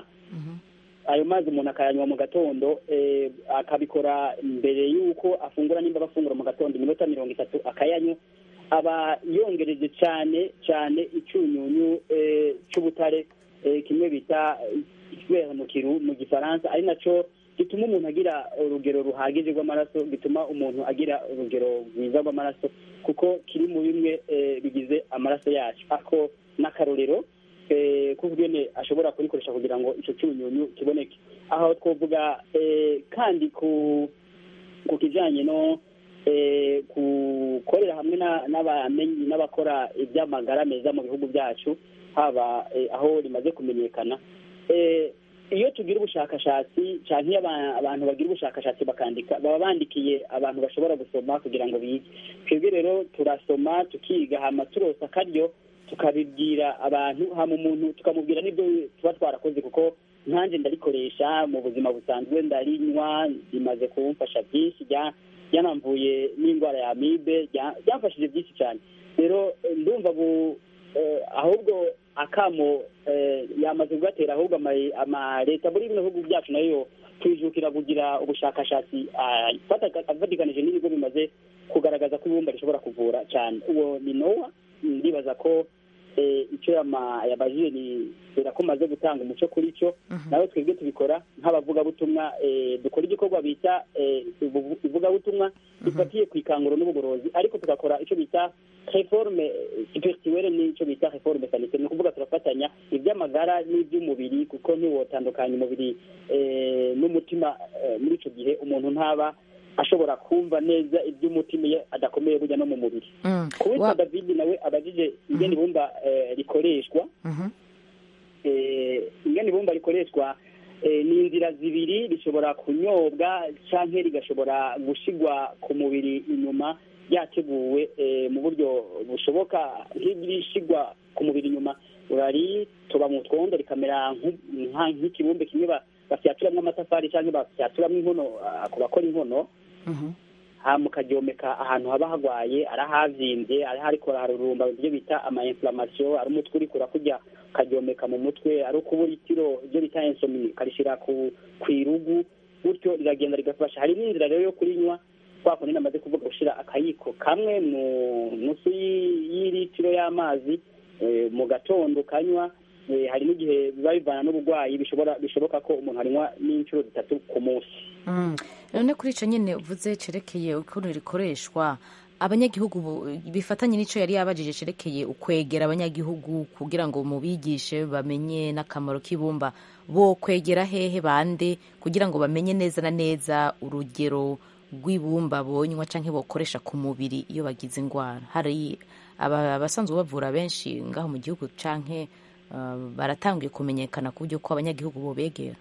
ayo mazi umuntu akayanywa mu gatondo eh, akabikora mbere y'uko afungura nimba afungura mu gatondo iminota mirongo itatu akayanywa aba yongereje cyane cyane icyunyunyu eh, cy'ubutare eh, kimwe bita fer mu kiru mu gifaransa ari naco gituma umuntu agira urugero ruhagije rw'amaraso gituma umuntu agira urugero rwiza rw'amaraso kuko kiri mu bimwe eh, bigize amaraso yacu ako n'akarorero eh, kuvugene ashobora kurikoresha kugira ngo ico cyunyunyu kiboneke aho twovuga eh, kandi ku ku kijanye no eh, gukorera hamwe na- n'abamenyi n'abakora iby'amagara meza mu bihugu byacu haba eh, aho rimaze kumenyekana eh, iyo tugira ubushakashatsi cyangwa iyo aba- abantu bagira ubushakashatsi bakandika baba bandikiye abantu bashobora gusoma kugira ngo bige twebwe rero turasoma tukiga hama turosa akaryo tukabibwira abantu hama umuntu tukamubwira n'ibyo tuba twarakoze kuko nkanjye ndarikoresha mu buzima busanzwe ndarinywa rimaze kumfasha byinshi rya- ryanamvuye n'indwara ya amibe rya- ryamfashije byinshi cyane rero eh, ndumva bu eh, ahubwo akamo eh, yamaze kugatera ahubwo ama- amaleta muri bino bihugu byacu nayo twijukira kugira ubushakashatsi ah, ifata- afatikanije n'ibigo bimaze kugaragaza ko ibumba rishobora kuvura cyane uwo ni nowa ndibaza ko eh, icyo yama- yabajije ni kubera ko maze gutanga umuco kuri cyo nawe twebwe tubikora nk'abavugabutumwa eh, dukora igikorwa bita eh, ubu- ivugabutumwa rifatiye ku ikanguro n'ubugorozi ariko tugakora icyo bita reforme spirituelle n'icyo bita reforme sanitaire ni ukuvuga turafatanya iby'amagara n'iby'umubiri kuko ntiwotandukanya umubiri eh, n'umutima eh, muri icyo gihe umuntu ntaba ashobora kumva neza iby'umutima iyo adakomeye burya no mu mubiri kuwitwa david nawe abajije ingene ibumba eh, rikoreshwa eh, ingene ibumba rikoreshwa eh, ni inzira zibiri rishobora kunyobwa canke rigashobora gushigwa ku mubiri inyuma ryateguwe eh, mu buryo bushoboka nk'irishigwa ku mubiri inyuma uraritoba mu twondo rikamera nku- nka- nk'ikibumbe kimwe ba- bafyaturamwo amatafari canke bafyaturamwo inkono ah, ku bakora inkono hama ukaryomeka ahantu haba hagwaye ari ahavyimbye ari hariko harurumba ibyo bita ama inflammation ari umutwe uriko urakurya ukaryomeka mu mutwe ari ukubura itiro ibyo bita insomni ukarishira ku kw'irugu gutyo riragenda rigafasha hari n'inzira rero yo kurinywa kwa kundi namaze kuvuga gushira akayiko kamwe mu nusu y'i- y'iritiro y'amazi eh, mu gatondo ukanywa eh, hari n'igihe biba bivana n'uburwayi bishobora bishoboka ko umuntu anywa n'inshuro zitatu ku munsi Mm. none kuri icyo nyine uvuze cerekeye ukuntu rikoreshwa abanyagihugu bu- bifatanye n'icyo yari yabajije cerekeye ukwegera abanyagihugu kugira ngo mubigishe bamenye n'akamaro k'ibumba bo kwegera hehe bande kugira ngo bamenye neza na neza urugero rw'ibumba bonywa cyangwa bokoresha ku mubiri iyo bagize indwara hari aba- abasanzwe bavura benshi ngaho mu gihugu cyangwa baratangiye kumenyekana ku buryo ko abanyagihugu bobegera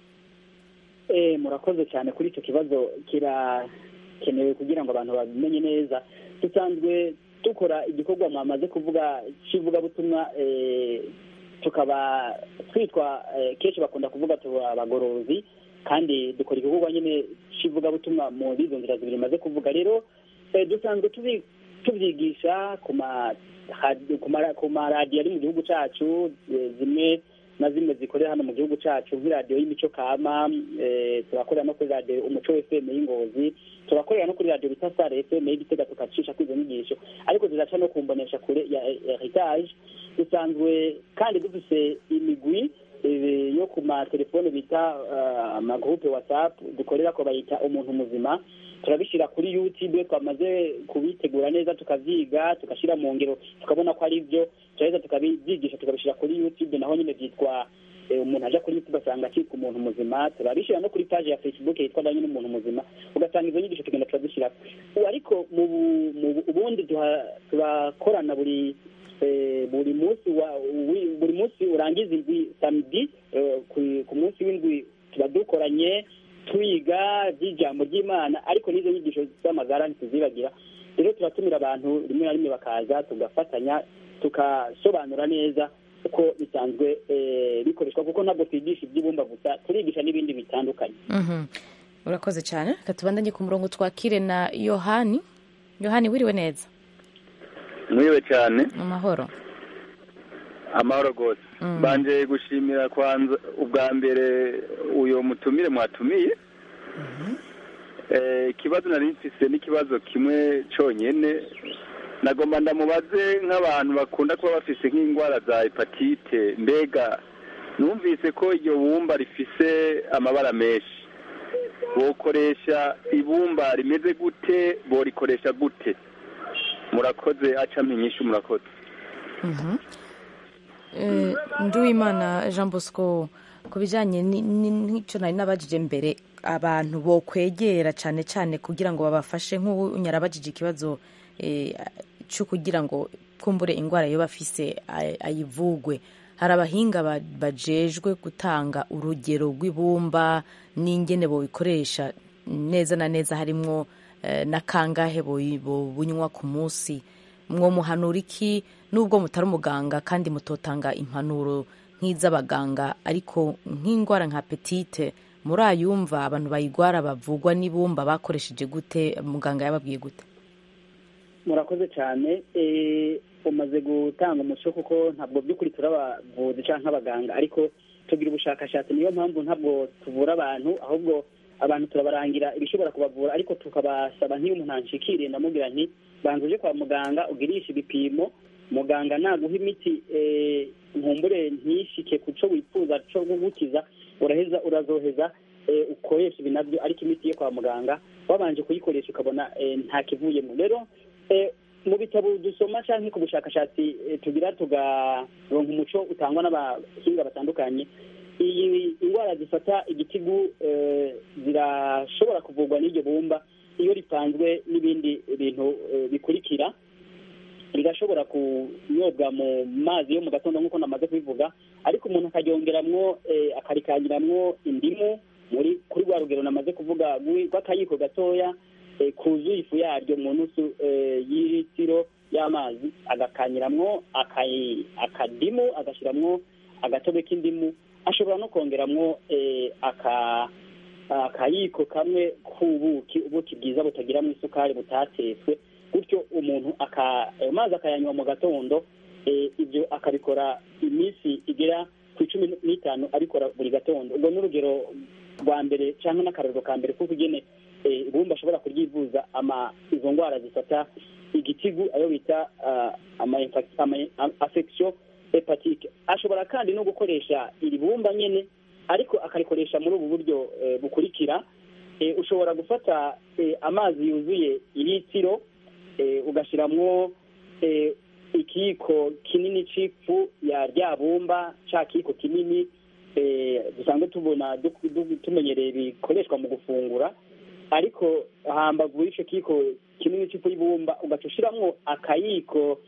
Eh, murakoze cyane kuri icyo kibazo kirakenewe kugira ngo abantu babimenye neza dusanzwe dukora igikorwa mwamaze kuvuga cy'ivugabutumwa eh, tukaba twitwa eh, kenshi bakunda kuvuga tuba abagorozi kandi dukora igikorwa nyine cy'ivugabutumwa muri izo nzira zibiri maze kuvuga rero eh, dusanzwe tubi- tubyigisha ku ma hadi- ku mara- ku maradiyo ari mu gihugu cyacu eh, zimwe na zimwe zikorera hano mu gihugu cyacu nk'iradiyo y'imico kama eh, turakorera no kuri radiyo umuco fm y'ingozi turakorera no kuri radiyo bita sare fm y'igitega tukacisha kuri izo nyigisho ariko ziraca no kumbonesha kure ya heritage dusanzwe kandi dufise imigwi eh, yo ku matelefone bita eh, amagurupe whatsapp dukorera ko bayita umuntu muzima turabishyira kuri youtube twamaze kubitegura neza tukavyiga tugashyira mu ngero tukabona ko ari byo turaheza tukabyigisha tukabishyira kuri youtube naho nyine byitwa eh, umuntu aja kuri youtube asanga akitwa umuntu muzima turabishyira no kuri page ya facebook yitwa nayo nyine umuntu muzima ugasanga izo nyigisho tugenda turazishyira ariko mu bu- mu bu- ubundi duha- turakorana buri eh, buri munsi wa wi- buri munsi urangiza indwi samedi eh, ku- ku munsi w'indwi tuba dukoranye twiga by'ijambo ry'imana ariko n'izo nyigisho z'amagara ntituzibagira rero turatumira abantu rimwe na rimwe bakaza tugafatanya tugasobanura neza uko bisanzwe eh, bikoreshwa kuko ntabwo twigisha iby'ibumba gusa turigisha n'ibindi bitandukanye Mhm. urakoze cyane reka tubandanye ku murongo twakire na yohani yohani wiriwe neza mwiwe cyane amahoro amahoro rwose Mm. mbanje gushimira kwanza ubwa mbere uyo mutumire mwatumiye Eh, ikibazo nari mfise n'ikibazo kimwe conyene nagomba ndamubaze nk'abantu bakunda kuba bafise nk'indwara za hepatite mbega numvise ko iryo bumba rifise amabara menshi bokoresha ibumba rimeze gute borikoresha gute murakoze aca mpinyishu murakoze Mhm. Eh, nduwimana jean bosco ku bijyanye ni- ni- n'icyo nari nabajije mbere abantu bo kwegera cyane cyane kugira ngo babafashe nk'unyara abajije ikibazo eh, cyo kugira ngo kumbure indwara yo bafise ay- ayivugwe hari abahinga ba- bajejwe gutanga urugero rw'ibumba n'ingene bobikoresha neza na neza harimwo eh, na kangahe boyi- bobunywa ku munsi mwo muhanura iki nubwo mutari umuganga kandi mutotanga impanuro nk'iz'abaganga ariko nk'indwara nka petite muri ayumva abantu bayigwara bavugwa n'ibumba bakoresheje gute muganga yababwiye gute murakoze cyane eh, umaze gutanga umuco kuko ntabwo by'ukuri turabavuzi cyangwa nk'abaganga ariko tugira ubushakashatsi niyo mpamvu ntabwo tuvura abantu ahubwo abantu turabarangira ibishobora kubavura ariko tukabasaba nk'iyo umuntu anshikiriye ndamubwira nti banza uje kwa muganga ugirishe ibipimo muganga naguha imiti eh, nkumbure ntishike ku cyo wifuza cyo gukiza uraheza urazoheza eh, ukoresha ibi nabyo ariko imiti yo kwa muganga wabanje kuyikoresha ukabona eh, nta kivuyemo rero eh, mu bitabo dusoma cyangwa ku bushakashatsi eh, tugira tugaronka umuco utangwa n'abahinga batandukanye iyi indwara zifata igitigu eh, zirashobora kuvurwa n'iryo bumba iyo ripanzwe n'ibindi bintu eh, bikurikira rigashobora kunyobwa mu mazi yo mu gatondo nk'uko namaze kubivuga ariko umuntu akaryongeramwo eh, akarikangiramwo indimu muri kuri rwa rugero namaze kuvuga rw'i- rw'akayiko gatoya eh, kuzuye ifu yaryo mu nusu eh, y'ilitiro y'amazi agakanyiramwo akayi- akadimu agashiramwo agatobe k'indimu ashobora no kongeramwo eh, aka akayiko kamwe k'ubuki ubuki bwiza butagiramo isukari butatetswe gutyo umuntu aka ayo mazi akayanywa mu gatondo eh, ibyo akabikora iminsi igera ku icumi n'itanu abikora buri gatondo ubwo ni urugero rwa mbere cyangwa n'akarorero ka mbere kuko ugene eh, ibumba ashobora kuryivuza ama izo ndwara zifata igitigu ayo bita ah, ama infa- ama- am- affection hepatike ashobora kandi no gukoresha iri bumba nyene ariko akarikoresha muri ubu buryo eh, bukurikira eh, ushobora gufata eh, amazi yuzuye ilitiro eh, ugashiramwo eh, ikiyiko kinini c'ifu ya rya bumba ca kiyiko kinini eh, dusanzwe tubona du- du- tumenyereye bikoreshwa mu gufungura ariko hambavu y'ico kiyiko kinini c'ifu y'ibumba ugaca ushiramwo akayiko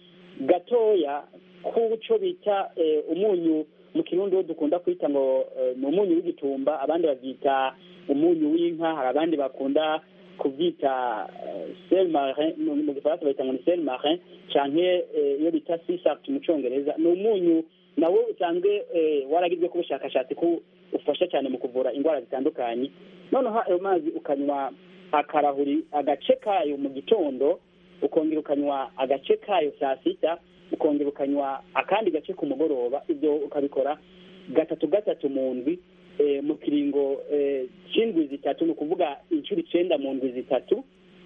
gatoya k'uco bita eh, umunyu mu kirundi wo dukunda kwita ngo eh, ni umunyu w'igitumba abandi bavyita umunyu w'inka hari abandi bakunda kubyita eh, sel marin mu mu gifaransa bayita ngo ni sel marin canke eh, iyo bita sisart mu congereza ni umunyu nawo usanzwe eh, waragizwe ku bushakashatsi ko ufasha cyane mu kuvura indwara zitandukanye noneho ayo mazi ukanywa akarahuri agace kayo mu gitondo ukongera ukanywa agace kayo saa sita ukongera ukanywa akandi gace ku mugoroba ibyo ukabikora gatatu gatatu mu ndwi eh, mu kiringo eh, c'indwi zitatu ni ukuvuga inshuro icenda mu ndwi zitatu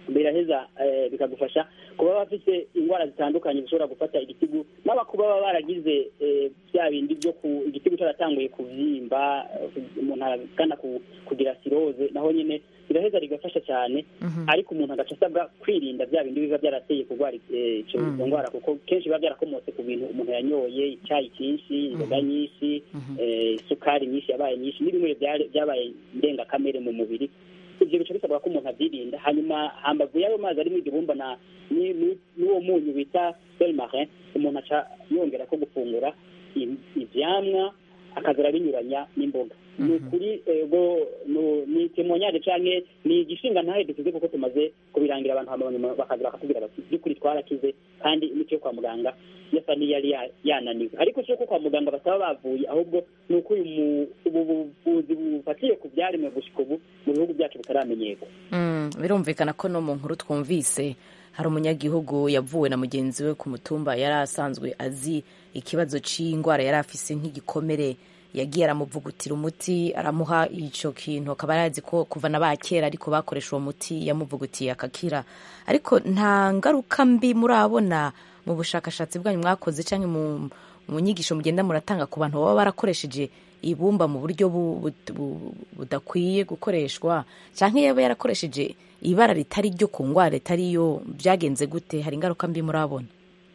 biraheza eh, bikagufasha kuba bafite indwara zitandukanye zishobora gufata igitigu n'abakuba baba baragize eh, bya bindi byo ku igitigu cyaratanguye kuvyimba eh, umuntu agana ku, kugira siroze naho nyine biraheza rigafasha cyane ariko umuntu agaca asabwa kwirinda bya bindi biba byarateye kurwara eh, ico Mhm. izo ndwara kuko kenshi biba byarakomotse ku bintu umuntu yanyoye icyayi cyinshi inzoga nyinshi eh, isukari nyinshi yabaye nyinshi n'ibinure byari- byabaye ndengakamere mu mubiri ibyo bica bisabwa ko umuntu abyirinda hanyuma hambavu y'ayo mazi arimo igibumba na ni- ni- n'uwo munyu bita selmarin umuntu aca yongera ko gufungura i- ivyamwa akaza arabinyuranya n'imboga ni ukuri ego no- ni temonyage canke ni igishinga ntahe dukize kuko tumaze kubirangira abantu hama nyuma bakaza bakatubwira bati by'ukuri twarakize kandi imiti yo kwa muganga yasa n'iyari ya- yananiwe ariko si uko kwa muganga bataba bavuye ahubwo ni uko uyu mu- ubu buvuzi bufatiye ku byaremwe gushika ubu mu bihugu byacu butaramenyerwa Mm, birumvikana ko no mu nkuru twumvise hari umunyagihugu yavuwe na mugenzi we ku mutumba yari asanzwe azi ikibazo c'indwara yari afise nk'igikomere yagiye aramuvugutira umuti aramuha ico kintu akaba yarazi ko kuva na ba kera ariko bakoresha uwo muti yamuvugutiye akakira ariko nta ngaruka mbi murabona mu bushakashatsi bwanyu mwakoze canke mu, mu nyigisho mugenda muratanga ku bantu baba barakoresheje ibumba mu buryo bu- bu- bu- budakwiye gukoreshwa canke yaba yarakoresheje ibara ritari ryo ku ngwara ritari yo byagenze gute hari ingaruka mbi murabona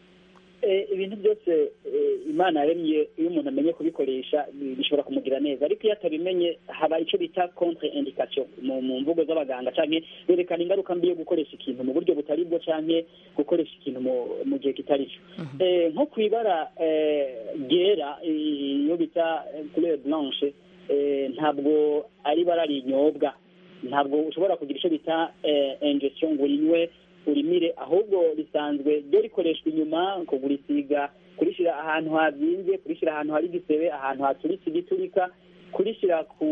Eh, ibintu byose eh, imana yaremye iyo umuntu amenye kubikoresha bi- bishobora kumugira neza ariko iyo atabimenye haba icyo bita contre indication mu mu mvugo z'abaganga canke berekana ingaruka mbi yo gukoresha ikintu mu buryo butari bwo canke gukoresha ikintu mu, mu gihe kitari cyo eh, nko ku ibara eh, ryera eh, iyo bita eh, couleur blanche eh, ntabwo ari ibara rinyobwa ntabwo ushobora kugira icyo bita eh, ingestion ngo urinywe urimire ahubwo risanzwe ryo rikoreshwa inyuma kugurisiga kurishyira ahantu habyimbye kurishyira ahantu hari igisebe ahantu haturitse igiturika kurishyira ku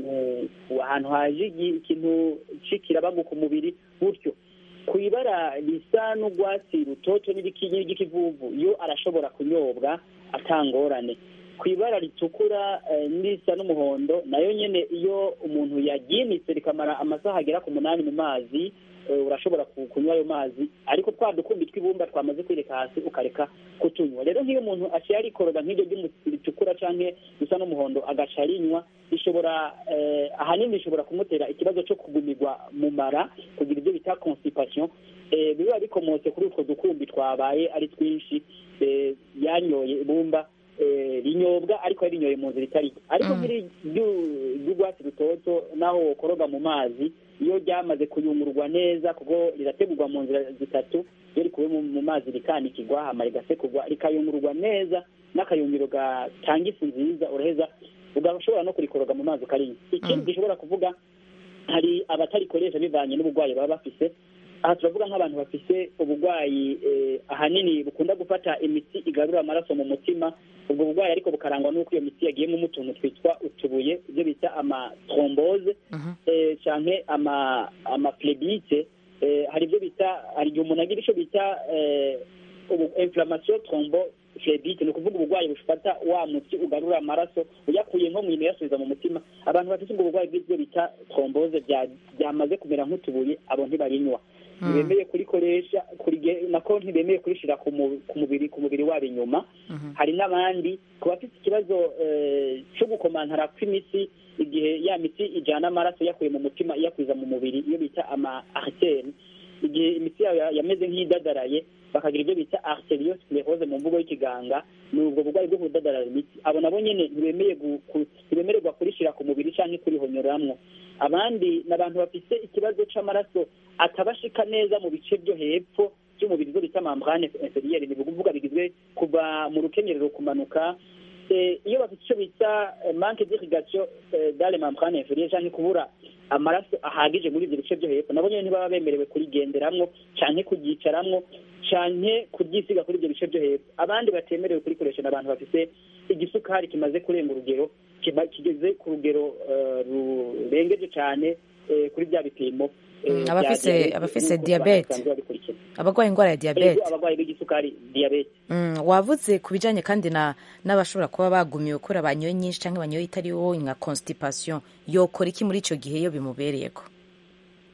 ku- ahantu haje igi- ikintu c'ikirabagu ku mubiri gutyo ku ibara risa n'urwatsi rutoto n'iriki- n'iry'ikivuvu yo arashobora kunyobwa atangorane ku ibara ritukura eh, n'irisa n'umuhondo nayo nyene iyo umuntu yaryimitse rikamara amasaha agera ku munani mu mazi eh, urashobora ku- kunywa ayo mazi ariko twa dukumbi tw'ibumba twamaze kwireka hasi ukareka kutunywa rero nk'iyo umuntu aciye arikoroga nk'iryo ry'umu- ritukura canke risa n'umuhondo agaca arinywa bishobora eh, ahanini bishobora kumutera ikibazo cyo kugumirwa mu mara kugira ibyo bita constipation eh, biba bikomotse kuri utwo dukumbi twabaye ari twinshi eh, yanyoye ibumba eh, rinyobwa ariko yarinyoye mu nzira itari ariko nk'iri ryu- ry'urwatsi rutoto naho wokoroga mu mazi iyo ryamaze kuyungururwa neza kuko rirategurwa mu nzira zitatu iyo rikuwe mu mu mazi rikanikirwa hama rigasekurwa rikayungururwa neza n'akayungiro gatanga ifu nziza uraheza ugashobora no kurikoroga mu mazi ukarinywa ikindi gishobora kuvuga hari abatarikoresha bivanye n'uburwayi baba bafise aha turavuga nk'abantu bafise uburwayi eh, ahanini bukunda gufata imiti igarura amaraso mu mutima ubwo burwayi ariko bukarangwa n'uko iyo miti yagiyemo utuntu twitwa utubuye ibyo bita amatrombose eh, canke ama amaflebite eh, hari ibyo bita hari igihe umuntu agira icyo bita eh, ubu inflammation trombo flebite ni ukuvuga uburwayi bufata wa muti ugarura amaraso uyakuye nko mu ino uyasubiza mu mutima abantu bafite ubwo burwayi bw'ibyo bita trombose bya- byamaze kumera nk'utubuye abo ntibarinywa ntibemeye kurikoresha kurige- nako ntibemeye kurishira ku mu- ku mubiri ku mubiri wabo inyuma hari n'abandi ku bafite ikibazo eh, cyo gukomantara kw'imitsi igihe ya miti ijana amaraso yakuye mu mutima iyakwiza mu mubiri iyo bita ama arteri igihe imitsi yayo ya- yameze nk'idadaraye bakagira ibyo bita arteriosclerose mu mvugo y'ikiganga ni ubwo burwayi bwo kudadarara imitsi abo nabo nyene ntibemeye gu- ku- ntibemererwa kurishira ku mubiri canke kurihonyoramwo abandi ni abantu bafise ikibazo c'amaraso atabashika neza mu bice byo hepfo by'umubiri zo bita membrane inférieure ni ukuvuga bigizwe kuva mu rukenyerero kumanuka Eh, iyo bafite icyo bita eh, manque d'irrigation eh, dans les membranes inférieures canke kubura amaraso ahagije muri ibyo bice byo hepfo nabo nyene ntibaba bemerewe kurigenderamwo canke kuryicaramwo canke kuryisiga kuri ibyo bice byo hepfo abandi batemerewe kurikoresha ni abantu bafise igisukari kimaze kurenga urugero kiba- kigeze ku rugero eh, rurengeje cane eh, kuri bya bipimo eh, Mm, bya abafise diabete, abafise nk'uko diabete basanzwe babikurikira. abarwaye indwara ya Ego, diyabete abarwayi b'igisukari diyabete Mm, wavuze ku bijanye kandi na n'abashobora kuba bagumiwe kubera banyoye nyinshi canke banyoye itari wo nka constipation yokora iki muri ico gihe iyo bimubereyeko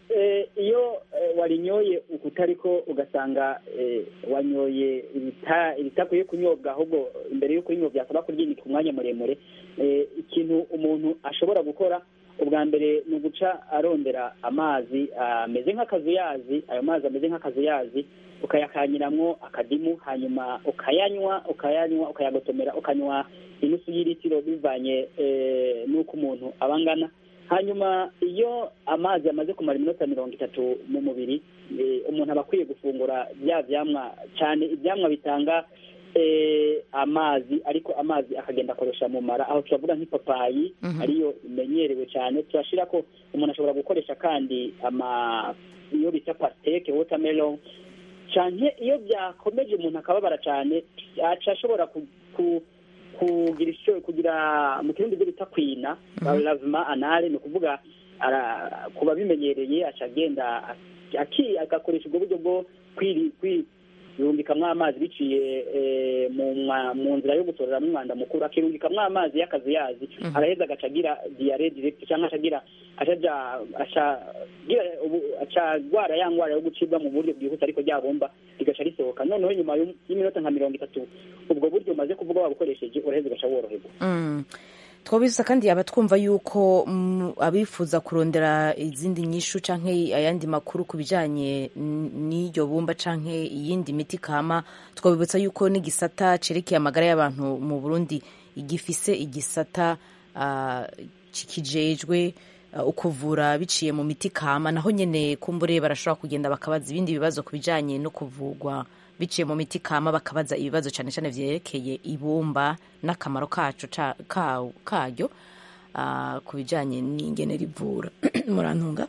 eh, iyo eh, warinyoye ukutariko ugasanga eh, wanyoye ibita- ibitakwiye kunyobwa ahubwo imbere y'uko urinywa byasaba kuryinika umwanya muremure eh, ikintu umuntu ashobora gukora ubwa mbere ni uguca arondera amazi ameze nk'akazuyazi ayo mazi ameze nk'akazuyazi ukayakanyiramwo akadimu hanyuma ukayanywa ukayanywa ukayagotomera ukanywa inusu y'iritiro bivanye eh, n'uko umuntu aba angana hanyuma iyo amazi amaze kumara iminota mirongo itatu mu mubiri eh, umuntu aba akwiye gufungura bya vyamwa cyane ivyamwa bitanga eh, amazi ariko amazi akagenda akoresha mu mara aho turavuga nk'ipapayi Mhm. ariyo imenyerewe cyane turashira ko umuntu ashobora gukoresha kandi ama iyo bita pasteke watermelon canke iyo byakomeje umuntu akababara cyane aca ashobora ku, ku, kugira ico kugira mu kirundi byo bita kwina Mhm. lavement anale ni ukuvuga ara- ku babimenyereye aca agenda aki agakoresha ubwo buryo bwo kwiri kwi yumbikamwo amazi biciye eh, mu mwa- mu nzira yo gutoreramo umwanda mukuru akirumbikamwo amazi y'akazuyazi Mhm. araheza agaca agira diare direct cyangwa aca agira acaja aca gira ubu aca agwara ya ngwara yo gucibwa mu buryo bwihuse ariko ryabomba rigaca risohoka noneho nyuma y'um- y'iminota nka mirongo itatu ubwo buryo umaze kuvuga wabukoresheje uraheza ugaca woroherwa Mm. twabibutsa kandi abatwumva yuko mm, abifuza kurondera izindi nyishu canke ayandi makuru ku bijanye n- n'iryo bumba canke iyindi miti kama twabibutsa yuko n'igisata cerekeye amagara y'abantu mu burundi igifise igisata ah, kijejwe ah, ukuvura biciye mu miti kama naho nyene kumbure barashobora kugenda bakabaza ibindi bibazo ku bijanye no kuvugwa biciye mu miti kama bakabaza ibibazo cyane cyane vyerekeye ibumba n'akamaro kaco ca- ka- karyo ah, ku bijanye n'ingene rivura murantunga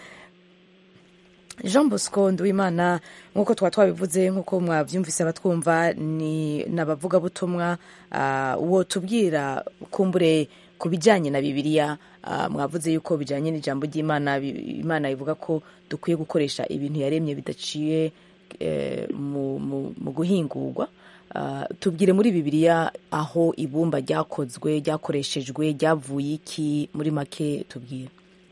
jean bosco nduwimana nk'uko twaba twabivuze nk'uko mwabyumvise abatwumva ni n'abavugabutumwa ah, uwo tubwira kumbure ku bijyanye na bibiliya ah, mwavuze yuko bijyanye n'ijambo ry'imana bi- imana ivuga ko dukwiye gukoresha ibintu yaremye bidaciye eh, mu, mu, mu guhingurwa Ah, tubwire muri bibiliya aho ibumba ryakozwe ryakoreshejwe ryavuye iki muri make tubwire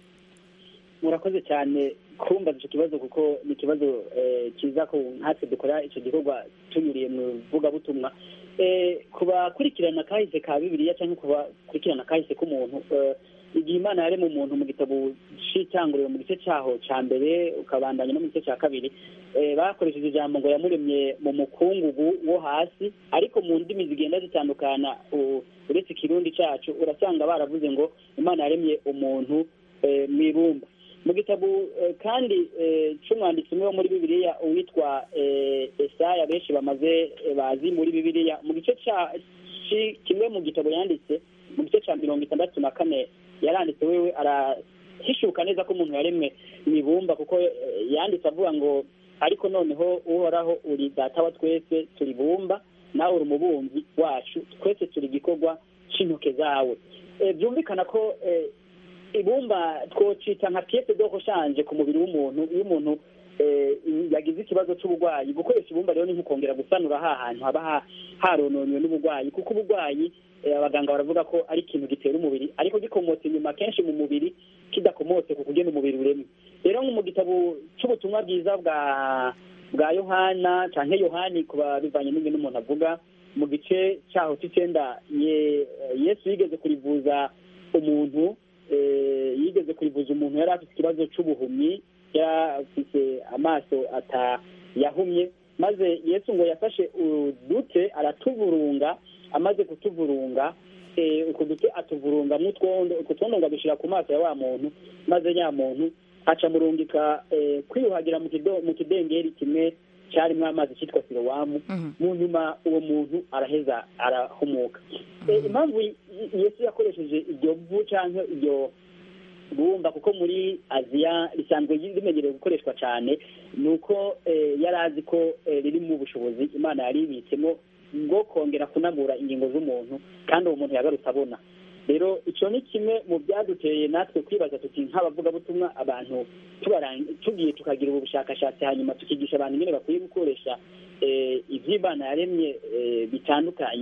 murakoze cyane kumbaza icyo kibazo kuko ni ikibazo eh, kiza ko nkatwe dukora icyo gikorwa tunyuriye mu ivugabutumwa Eh, ku bakurikirana kahise ka bibiliya cyangwa ku bakurikirana kahise k'umuntu eh, igihe imana yaremye umuntu mu gitabo c'itanguriro mu gice cyaho cya mbere ukabandanya no mu gice cya kabiri eh, bakoresheje ijambo ngo yamuremye mu mukungugu wo hasi ariko mu ndimi zigenda zitandukana u- uretse ikirundi cyacu urasanga baravuze ngo imana yaremye umuntu eh, mu ibumba mu gitabo eh, kandi eh, c'umwanditsi umwe wo muri bibiliya uwitwa eh, esaya benshi bamaze eh, bazi muri bibiliya mu gice ca ci- kimwe mu gitabo yanditse mu gice ca mirongo itandatu na kane yaranditse wewe arahishuka neza ko umuntu yaremwe mu ibumba kuko eh, yanditse avuga ngo ariko noneho uhoraho uri data wa twese turi bumba nawe uri umubumvi wacu twese turi igikorwa c'intoke zawe Eh, byumvikana ko eh, ibumba twocita nka pièce de rechange ku mubiri w'umuntu iyo umuntu eh, yagize ikibazo c'uburwayi gukoresha ibumba rero ni nko kongera gusanura ha hantu haba ha- harononywe n'uburwayi kuko uburwayi eh, abaganga baravuga ko ari ikintu gitera umubiri ariko gikomotse inyuma kenshi mu mubiri kidakomotse ku kugena umubiri uremye rero nko mu gitabo c'ubutumwa bwiza bwa bwa yohana canke yohani kuba bivanye n'ibintu umuntu avuga mu gice cyaho c'icenda ye- yesu yigeze kurivuza umuntu eh, yigeze kurivuza umuntu yari afite ikibazo c'ubuhumyi yari afite amaso ata yahumye maze yesu ngo yafashe udute aratuburunga amaze kutuvurunga eh, utwo dute atuvurunga mutwondo utwo twondo ngo adushyira ku maso ya wa muntu maze nya muntu aca murungika eh, kwiyuhagira mu kido- mu kidengeri kimwe cyarimo amazi cyitwa sirowamu mu nyuma uwo muntu araheza arahumuka Eh, impamvu y- yesu yakoresheje iryo vu cyangwa iryo bumba kuko muri aziya risanzwe rimenyerewe gukoreshwa cyane ni uko eh, yari azi ko eh, riri mu bushobozi imana yari ibitsemo bwo kongera kunagura ingingo z'umuntu kandi uwo muntu yagarutse abona rero icyo ni kimwe mu byaduteye natwe kwibaza tuti nk'abavugabutumwa abantu tubarang- tugiye tukagira ubu bushakashatsi hanyuma tukigisha abantu ingene bakwiye gukoresha eh, ivy'imana yaremye eh, bitandukanye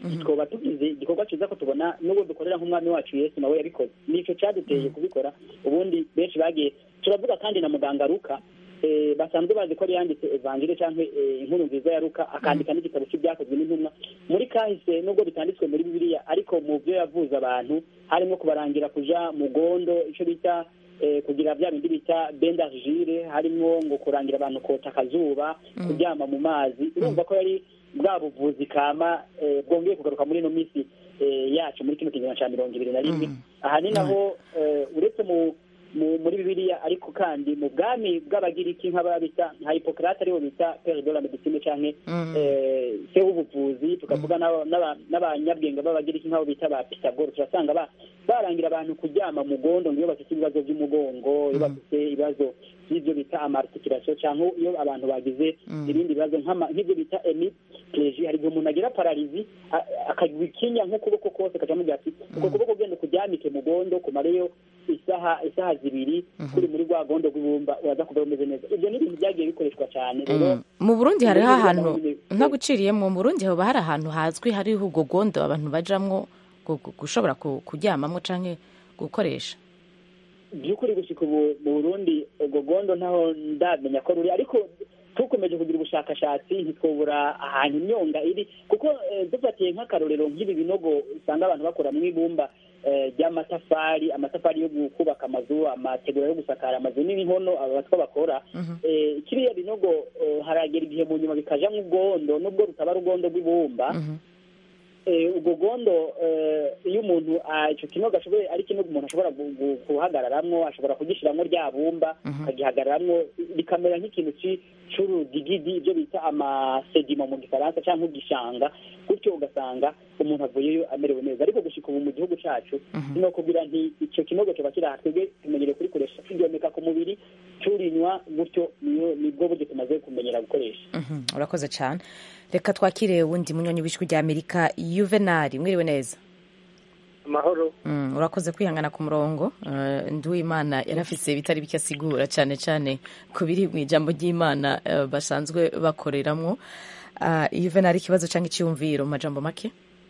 twoba tugize igikorwa cyiza ko tubona n'ubu dukorera nk'umwami wacu yesu nawe yabikoze nicyo cyaduteye kubikora ubundi benshi bagiye turavuga kandi na muganga ruka eh, basanzwe bazi ko yari yanditse evangile cyangwa eh, inkuru nziza ya ruka akandika n'igitabo cy'ibyakozwe n'intumwa muri kahise nubwo bitanditswe muri bibiliya ariko mu byo yavuze abantu harimo kubarangira kuja mu gondo icyo bita eh, kugira bya bindi bita bendargire harimo ngo kurangira abantu kota akazuba kuryama mu mazi urumva ko yari bwa buvuzi kama eh, bwongeye kugaruka muri ino minsi eh, yacu muri kino kinyejana cya mirongo ibiri na rimwe aha ni naho eh, uretse mu mu- muri bibiliya ariko kandi mu bwami bw'abagiriki nk'ababita nka hipokrate aribo bita pere de la medicine canke Mm. eh, se w'ubuvuzi tukavuga n'aba- n'aba- n'abanyabwenge b'abagiriki nk'abo bita ba pitagore turasanga ba- barangira abantu kuryama mu gondo ngo iyo bafite ibibazo by'umugongo iyo bafite ibibazo by'ibyo bita amarticulation cyangwa iyo abantu bagize Mm. ibindi bibazo nk'ama- nk'ibyo bita hemiplegie hari igihe umuntu agira pararizi a- akagwa ikinya nk'ukuboko kose kacamugira ati uko kuboko genda kuryamike mu gondo kumareyo isaha isaha zibiri kuri muri rwa gondo rw'ibumba uraza kuba umeze neza ibyo ni ibintu byagiye bikoreshwa cyane rero Mm. mu burundi hariho muri ahantu Bibiliya naho nyine- ntaguciriyemo mu burundi haba hari ahantu hazwi hariho ubwo gondo abantu bajamwo gu- gu- gushobora ku- kuryamamwo canke gukoresha by'ukuri gushyika ubu mu burundi ubwo gondo ntaho ndamenya ko ruri ariko tukomeje kugira ubushakashatsi ntitwobura ahantu imyonga iri kuko eh, dufatiye nk'akarorero nk'ibi binogo usanga abantu bakora mu ibumba eh, ry'amatafari amatafari yo kubaka amazu amategura yo gusakara amazu n'inkono abatwa bakora eh, kiriya binogo eh, haragera igihe mu nyuma bikajamwo ubwondo nubwo rutaba ari ubwondo bw'ibumba eh, ubwo gondo eh, iyo umuntu ah, ico kinogo ashoboye ari kinogo umuntu ashobora gu- gu- guhagararamwo ashobora kugishiramwo rya bumba akagihagararamwo bikamera nk'ikintu ci- c'urudigidi ibyo bita amasedima mu gifaransa cyangwa igishanga gutyo ugasanga umuntu avuyeyo amerewe neza ariko gushika ubu mu gihugu cacu no kugira nti ico kinogo kiba kiri aha twebwe tumenyereye kurikoresha turyomeka ku mubiri turinywa gutyo niyo nibwo buryo tumaze kumenyera gukoresha Mhm, urakoze cyane reka twakire wundi munyonyi w'ijwi rya amerika yuvenali mwiriwe neza amahoro Mm, urakoze kwihangana ku murongo Eh, nduwimana yari afise ibitari bike asigura cyane cyane ku biri mu ijambo ry'imana eh, basanzwe bakoreramwo Ah, yuvenali ikibazo cyangwa icyiyumviro mu majambo make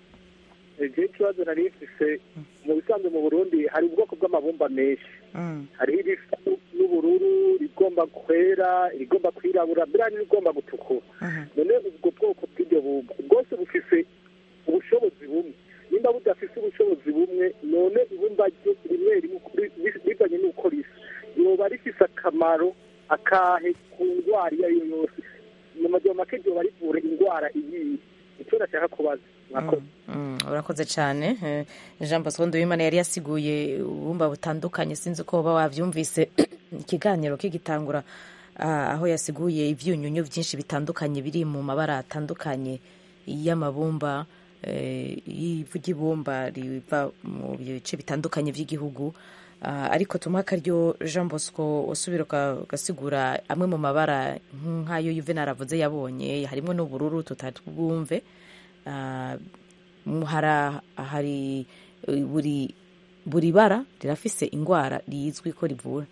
igihe ikibazo nari mfise mu bisanzwe mu burundi hari ubwoko bw'amabumba menshi hariho irisa n'ubururu rigomba kwera irigomba kwirabura biriya n'irigomba gutukura none ubwo bwoko bw'iryo bumba bwose bufise ubushobozi bumwe nimba budafise ubushobozi bumwe none ibumba ryo rimwe rimwe ukuri- bi- bivanye n'uko risa yoba rifise akamaro akahe ku ndwara iyo ari yo yose mu majyamo make ryoba rivura indwara iyihe icyo nashaka kubaza mwakoze Mm, urakoze cyane Eh, jean bosco nduwimana yari yasiguye ubumba butandukanye sinzi ko uba wabyumvise ikiganiro kigitangura ah, aho yasiguye ibyunyunyu byinshi bitandukanye biri mu mabara atandukanye y'amabumba eh, y'ivu ry'ibumba riva mu bice bitandukanye by'igihugu Ah, ariko tumuha akaryo jean bosco usubira uka- ugasigura amwe mu mabara nk'ayo yuvenal avuze yabonye harimo n'ubururu tutatwumve Ah, mu- hara- hari eh, buri buri bara rirafise ingwara rizwi ko rivura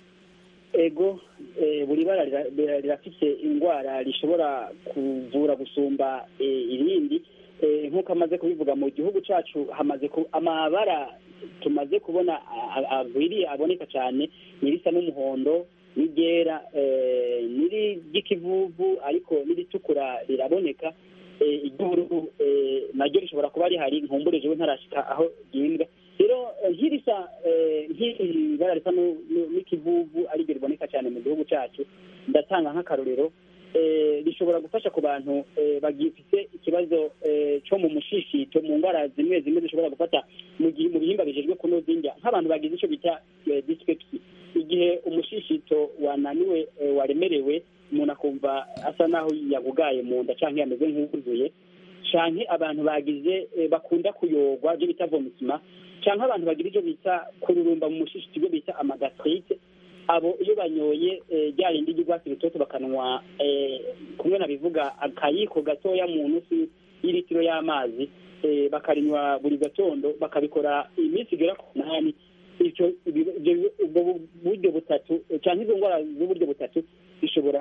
ego eh, buri bara rira- rira- rirafise indwara rishobora kuvura gusumba eh, irindi Eh, nk'uko amaze kubivuga mu gihugu cacu hamaze ku- amabara tumaze kubona a- a- agwiriye aboneka cyane nirisa n'umuhondo n'iryera eh, n'iri ry'ikivuvu ariko n'iritukura riraboneka eh, iry'ubururu eh, naryo rishobora kuba rihari nkumbure jewe ntarashika aho ryimbwa rero eh, nk'irisa eh, nk'iri bara risa nu- nu- n'ikivuvu ariryo riboneka cyane mu gihugu cacu ndatanga nk'akarorero eh, rishobora gufasha ku bantu eh, bagifite ikibazo eh, cyo mu mushishito mu ndwara zimwe zimwe zishobora gufata mu gihe mu bihimba bijejwe kunoza indya nk'abantu bagize icyo bita eh, dyspepsia igihe umushishito wananiwe eh, waremerewe umuntu akumva asa naho yagugaye mu nda cyangwa yameze nk'uwuzuye canke abantu bagize eh, bakunda kuyogwa ibyo bita vomisima canke abantu bagira ibyo bita kururumba mu mushishito ibyo bita amagastrite abo iyo banyoye eh, rya rindi ry'urwatsi rutoto bakanwa eh, kumwe na bivuga akayiko gatoya mu nusu y'ilitiro y'amazi eh, bakarinywa buri gatondo bakabikora iminsi igera ku munani icyo ibi- ibyo- ubwo bu- buryo butatu eh, canke izo ndwara z'uburyo butatu zishobora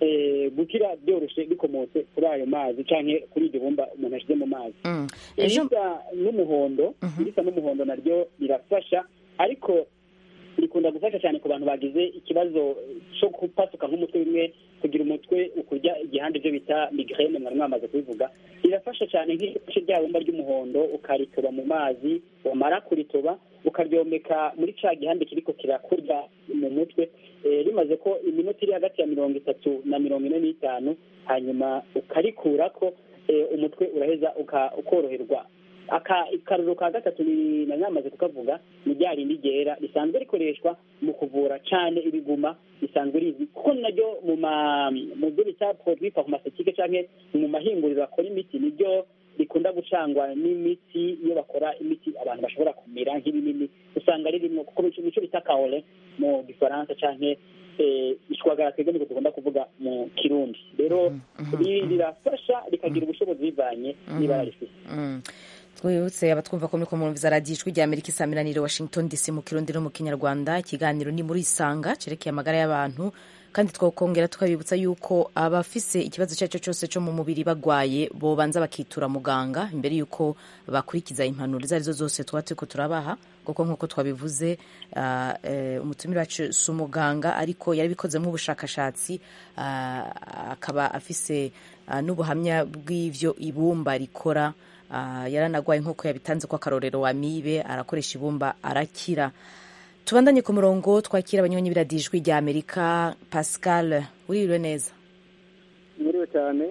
gukira byoroshe bikomotse kuri ayo mazi cyangwa kuri iryo bumba umuntu ashyize mu mazi irisa n'umuhondo irisa n'umuhondo naryo rirafasha ariko rikunda gufasha cyane ku bantu bagize ikibazo cyo gupasuka nk'umutwe bimwe kugira umutwe ukurya igihande byo bita migraine mwari mwamaze kubivuga rirafasha cyane nk'igice rya bumba ry'umuhondo ukaritoba mu mazi wamara kuritoba ukaryomeka muri cya gihande kiriko kirakurya mu mutwe rimaze ko iminota iri hagati ya mirongo itatu na mirongo ine n'itanu hanyuma ukarikurako umutwe uraheza ukoroherwa akaruru ka gatatu na namaze kukavuga ni rya rindi ryera risanzwe rikoreshwa mu kuvura cyane ibiguma risanzwe rizi kuko naryo mu ma mu byo bita produit pharmaceutique canke mu mahinguriro akora imiti niryo rikunda gucangwa n'imiti iyo bakora imiti abantu bashobora kumira nk'ibinini usanga ririmo kuko mico bita kaole mu gifaransa canke ishwagara twebwe niko tugomba kuvuga mu kirundi rero rirafasha rikagira ubushobozi bivanye n'ibara rifite twibutse abatwumva ko muriko murumviza radiyo ijwi rya amerika isaamiranire washington dc mu kirundi no mu kinyarwanda ikiganiro ni muri isanga cerekeye amagara y'abantu kandi twakongera tukabibutsa yuko abafise ikibazo icyo ari cyo cyose cyo mu mubiri bagwaye bobanza bakitura muganga imbere y'uko bakurikiza impanuro izo arizo zose tuba turiko turabaha kuko nk'uko twabivuze uh, uh, umutumire wacu si umuganga ariko yarabikozemo ubushakashatsi uh, akaba afise n'ubuhamya bw'ivyo ibumba rikora yaranagwaye nk'uko yabitanze ko akarorero wa mibe arakoresha ibumba arakira tubandanye ku murongo twakira abanywanyi biradijwi rya amerika pascal uririwe neza mwiriwe cyane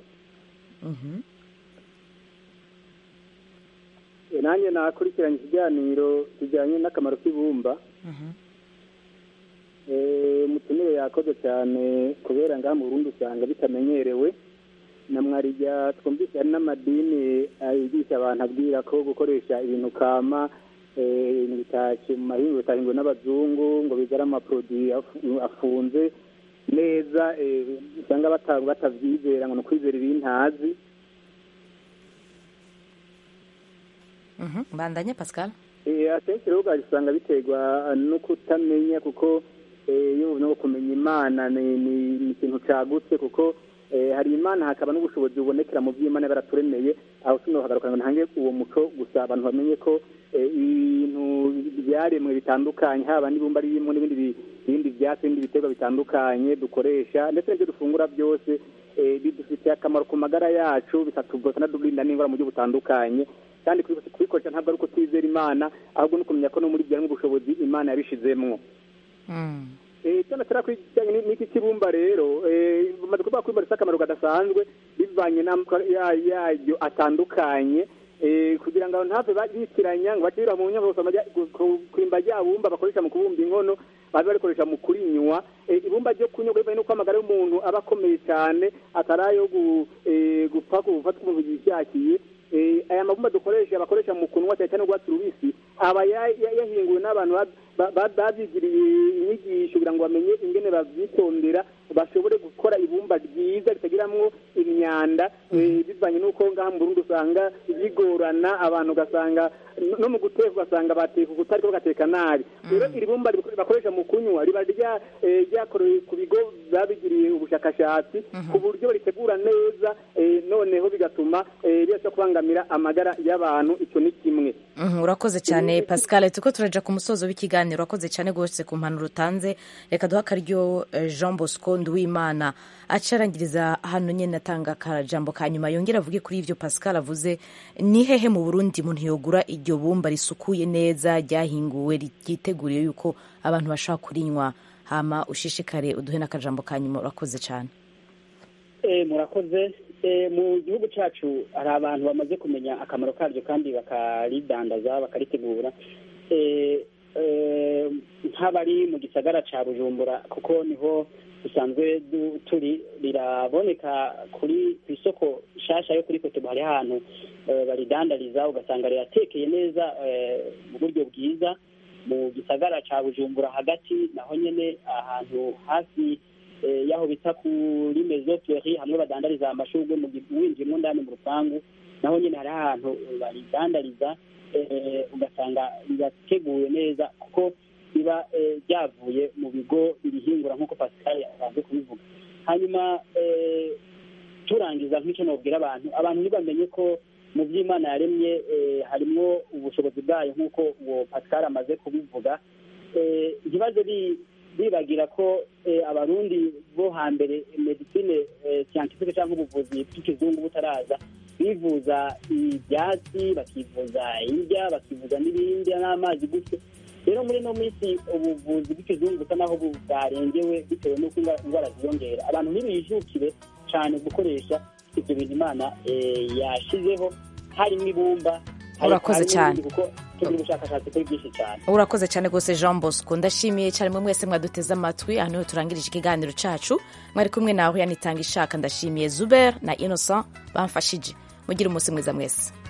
nanjye nakurikiranye ikiganiro kijyanye n'akamaro k'ibumba umutumire yakoze cyane kubera ngaha mu burundi usanga bitamenyerewe na mwarijya twumvise hari n'amadini yigisha abantu abwira ko gukoresha ibintu kama ibintu bitashye mu mahingo bitahingwe n'abazungu ngo bigare amaproduwi afunze neza usanga batabyizera ngo ni ukwizera ibintazi mbandanye pascal akenshi rero usanga biterwa no kutamenya kuko iyo no kumenya imana ni ikintu cyagutse kuko hari imana hakaba n'ubushobozi bubonekera mu by'imana baraturemeye aho sino hagaruka ngo ntange uwo muco gusa abantu bamenye ko ibintu byaremwe bitandukanye haba n'ibumba ririmo n'ibindi ibindi byatsi n'ibindi biterwa bitandukanye dukoresha ndetse n'ibyo dufungura byose bidufitiye akamaro ku magara yacu bikatuvuza n'udurinda n'indwara mu buryo butandukanye kandi kubikoresha ntabwo ari uko twizera imana ahubwo ni ukumenya ko no muri byo harimo ubushobozi imana yabishizemwo icyo natera kijyanye n'iki kibumba rero bamaze kuvuga ko ibumba rifite akamaro kadasanzwe bivanye yayo atandukanye kugira ngo ntave bitiranya ngo bacira mu nyabose kwimba rya bumba bakoresha mu kubumba inkono babe barikoresha mu kurinywa ibumba ryo kunywa bivanye n'uko amagara y'umuntu aba akomeye cyane atari ayo gupfa gufata umuntu yishakiye aya mabumba dukoresha bakoresha mu kunwa cyane cyane urwatsi rubisi aba yahinguwe n'abantu babyigiriye inyigisho kugira ngo bamenye ingene babyitondera bashobore gukora ibumba ryiza ritagiramwo imyanda bivanye n'uko ngaha mu Burundi usanga bigorana abantu ugasanga no mu guteka ugasanga bateka ukutari bagateka nabi rero iri bumba bakoresha mu kunywa riba ryakorewe ku bigo babigiriye ubushakashatsi ku buryo baritegura neza noneho bigatuma bibasha kubangamira amagara y'abantu icyo ni kimwe urakoze cyane pascal turiko turaja ku musozo w'ikiganiro urakoze cyane rwose ku mpanuro utanze reka duha akaryo jean bosco nduwimana acarangiriza hano nyine atanga akajambo ka nyuma yongera avuge kuri ivyo pascal avuze ni hehe mu burundi umuntu yogura iryo bumba risukuye neza ryahinguwe ryiteguriye yuko abantu bashobora kurinywa hama ushishikare uduhe n'akajambo ka nyuma urakoze cyane murakoze mu gihugu cyacu hari abantu bamaze kumenya akamaro karyo kandi bakaridandaza bakaritegura nk'abari mu gisagara cya bujumbura kuko niho dusanzwe turi riraboneka kuri ku isoko nshyashya yo kuri kotobo hari ahantu baridandariza ugasanga riratekeye neza mu buryo bwiza mu gisagara cya bujumbura hagati naho nyine ahantu hafi y'aho bita kuri mezo feri hamwe badandariza amashurwe mu winjiyemo ndani mu rupangu naho nyine hari ahantu baridandariza ugasanga birateguwe neza kuko biba byavuye mu bigo birihingura nk'uko pascal asanzwe kubivuga hanyuma eh, turangiza nk'icyo nabwira abantu abantu ntibamenye ko mu by'imana yaremye eh, harimo ubushobozi bwayo nk'uko uwo pascal amaze kubivuga Eh, ntibaze bi- bibagira ko eh, abarundi bo hambere medicine eh, scientifique cyangwa ubuvuzi bw'ikizungu butaraza bivuza ibyatsi bakivuza indya bakivuza n'ibindi n'amazi gutyo rero muri ino minsi ubuvuzi bw'ikizungu busa naho bu- bwarengewe bitewe n'uko indwara- indwara ziyongera abantu ntibijukire cyane gukoresha ibyo bintu imana eh, yashizeho harimo ibumba hari- Urakoze harimo cyane. n'ibindi kuko tugira ubushakashatsi kuri byinshi cyane urakoze cyane rwose jean bosco ndashimiye cyane mwe mwese mwaduteze amatwi aha niho turangirije ikiganiro cyacu mwari kumwe nawe yanitanga ishaka ndashimiye zuber na innocent bamfashije mugire umunsi mwiza mwese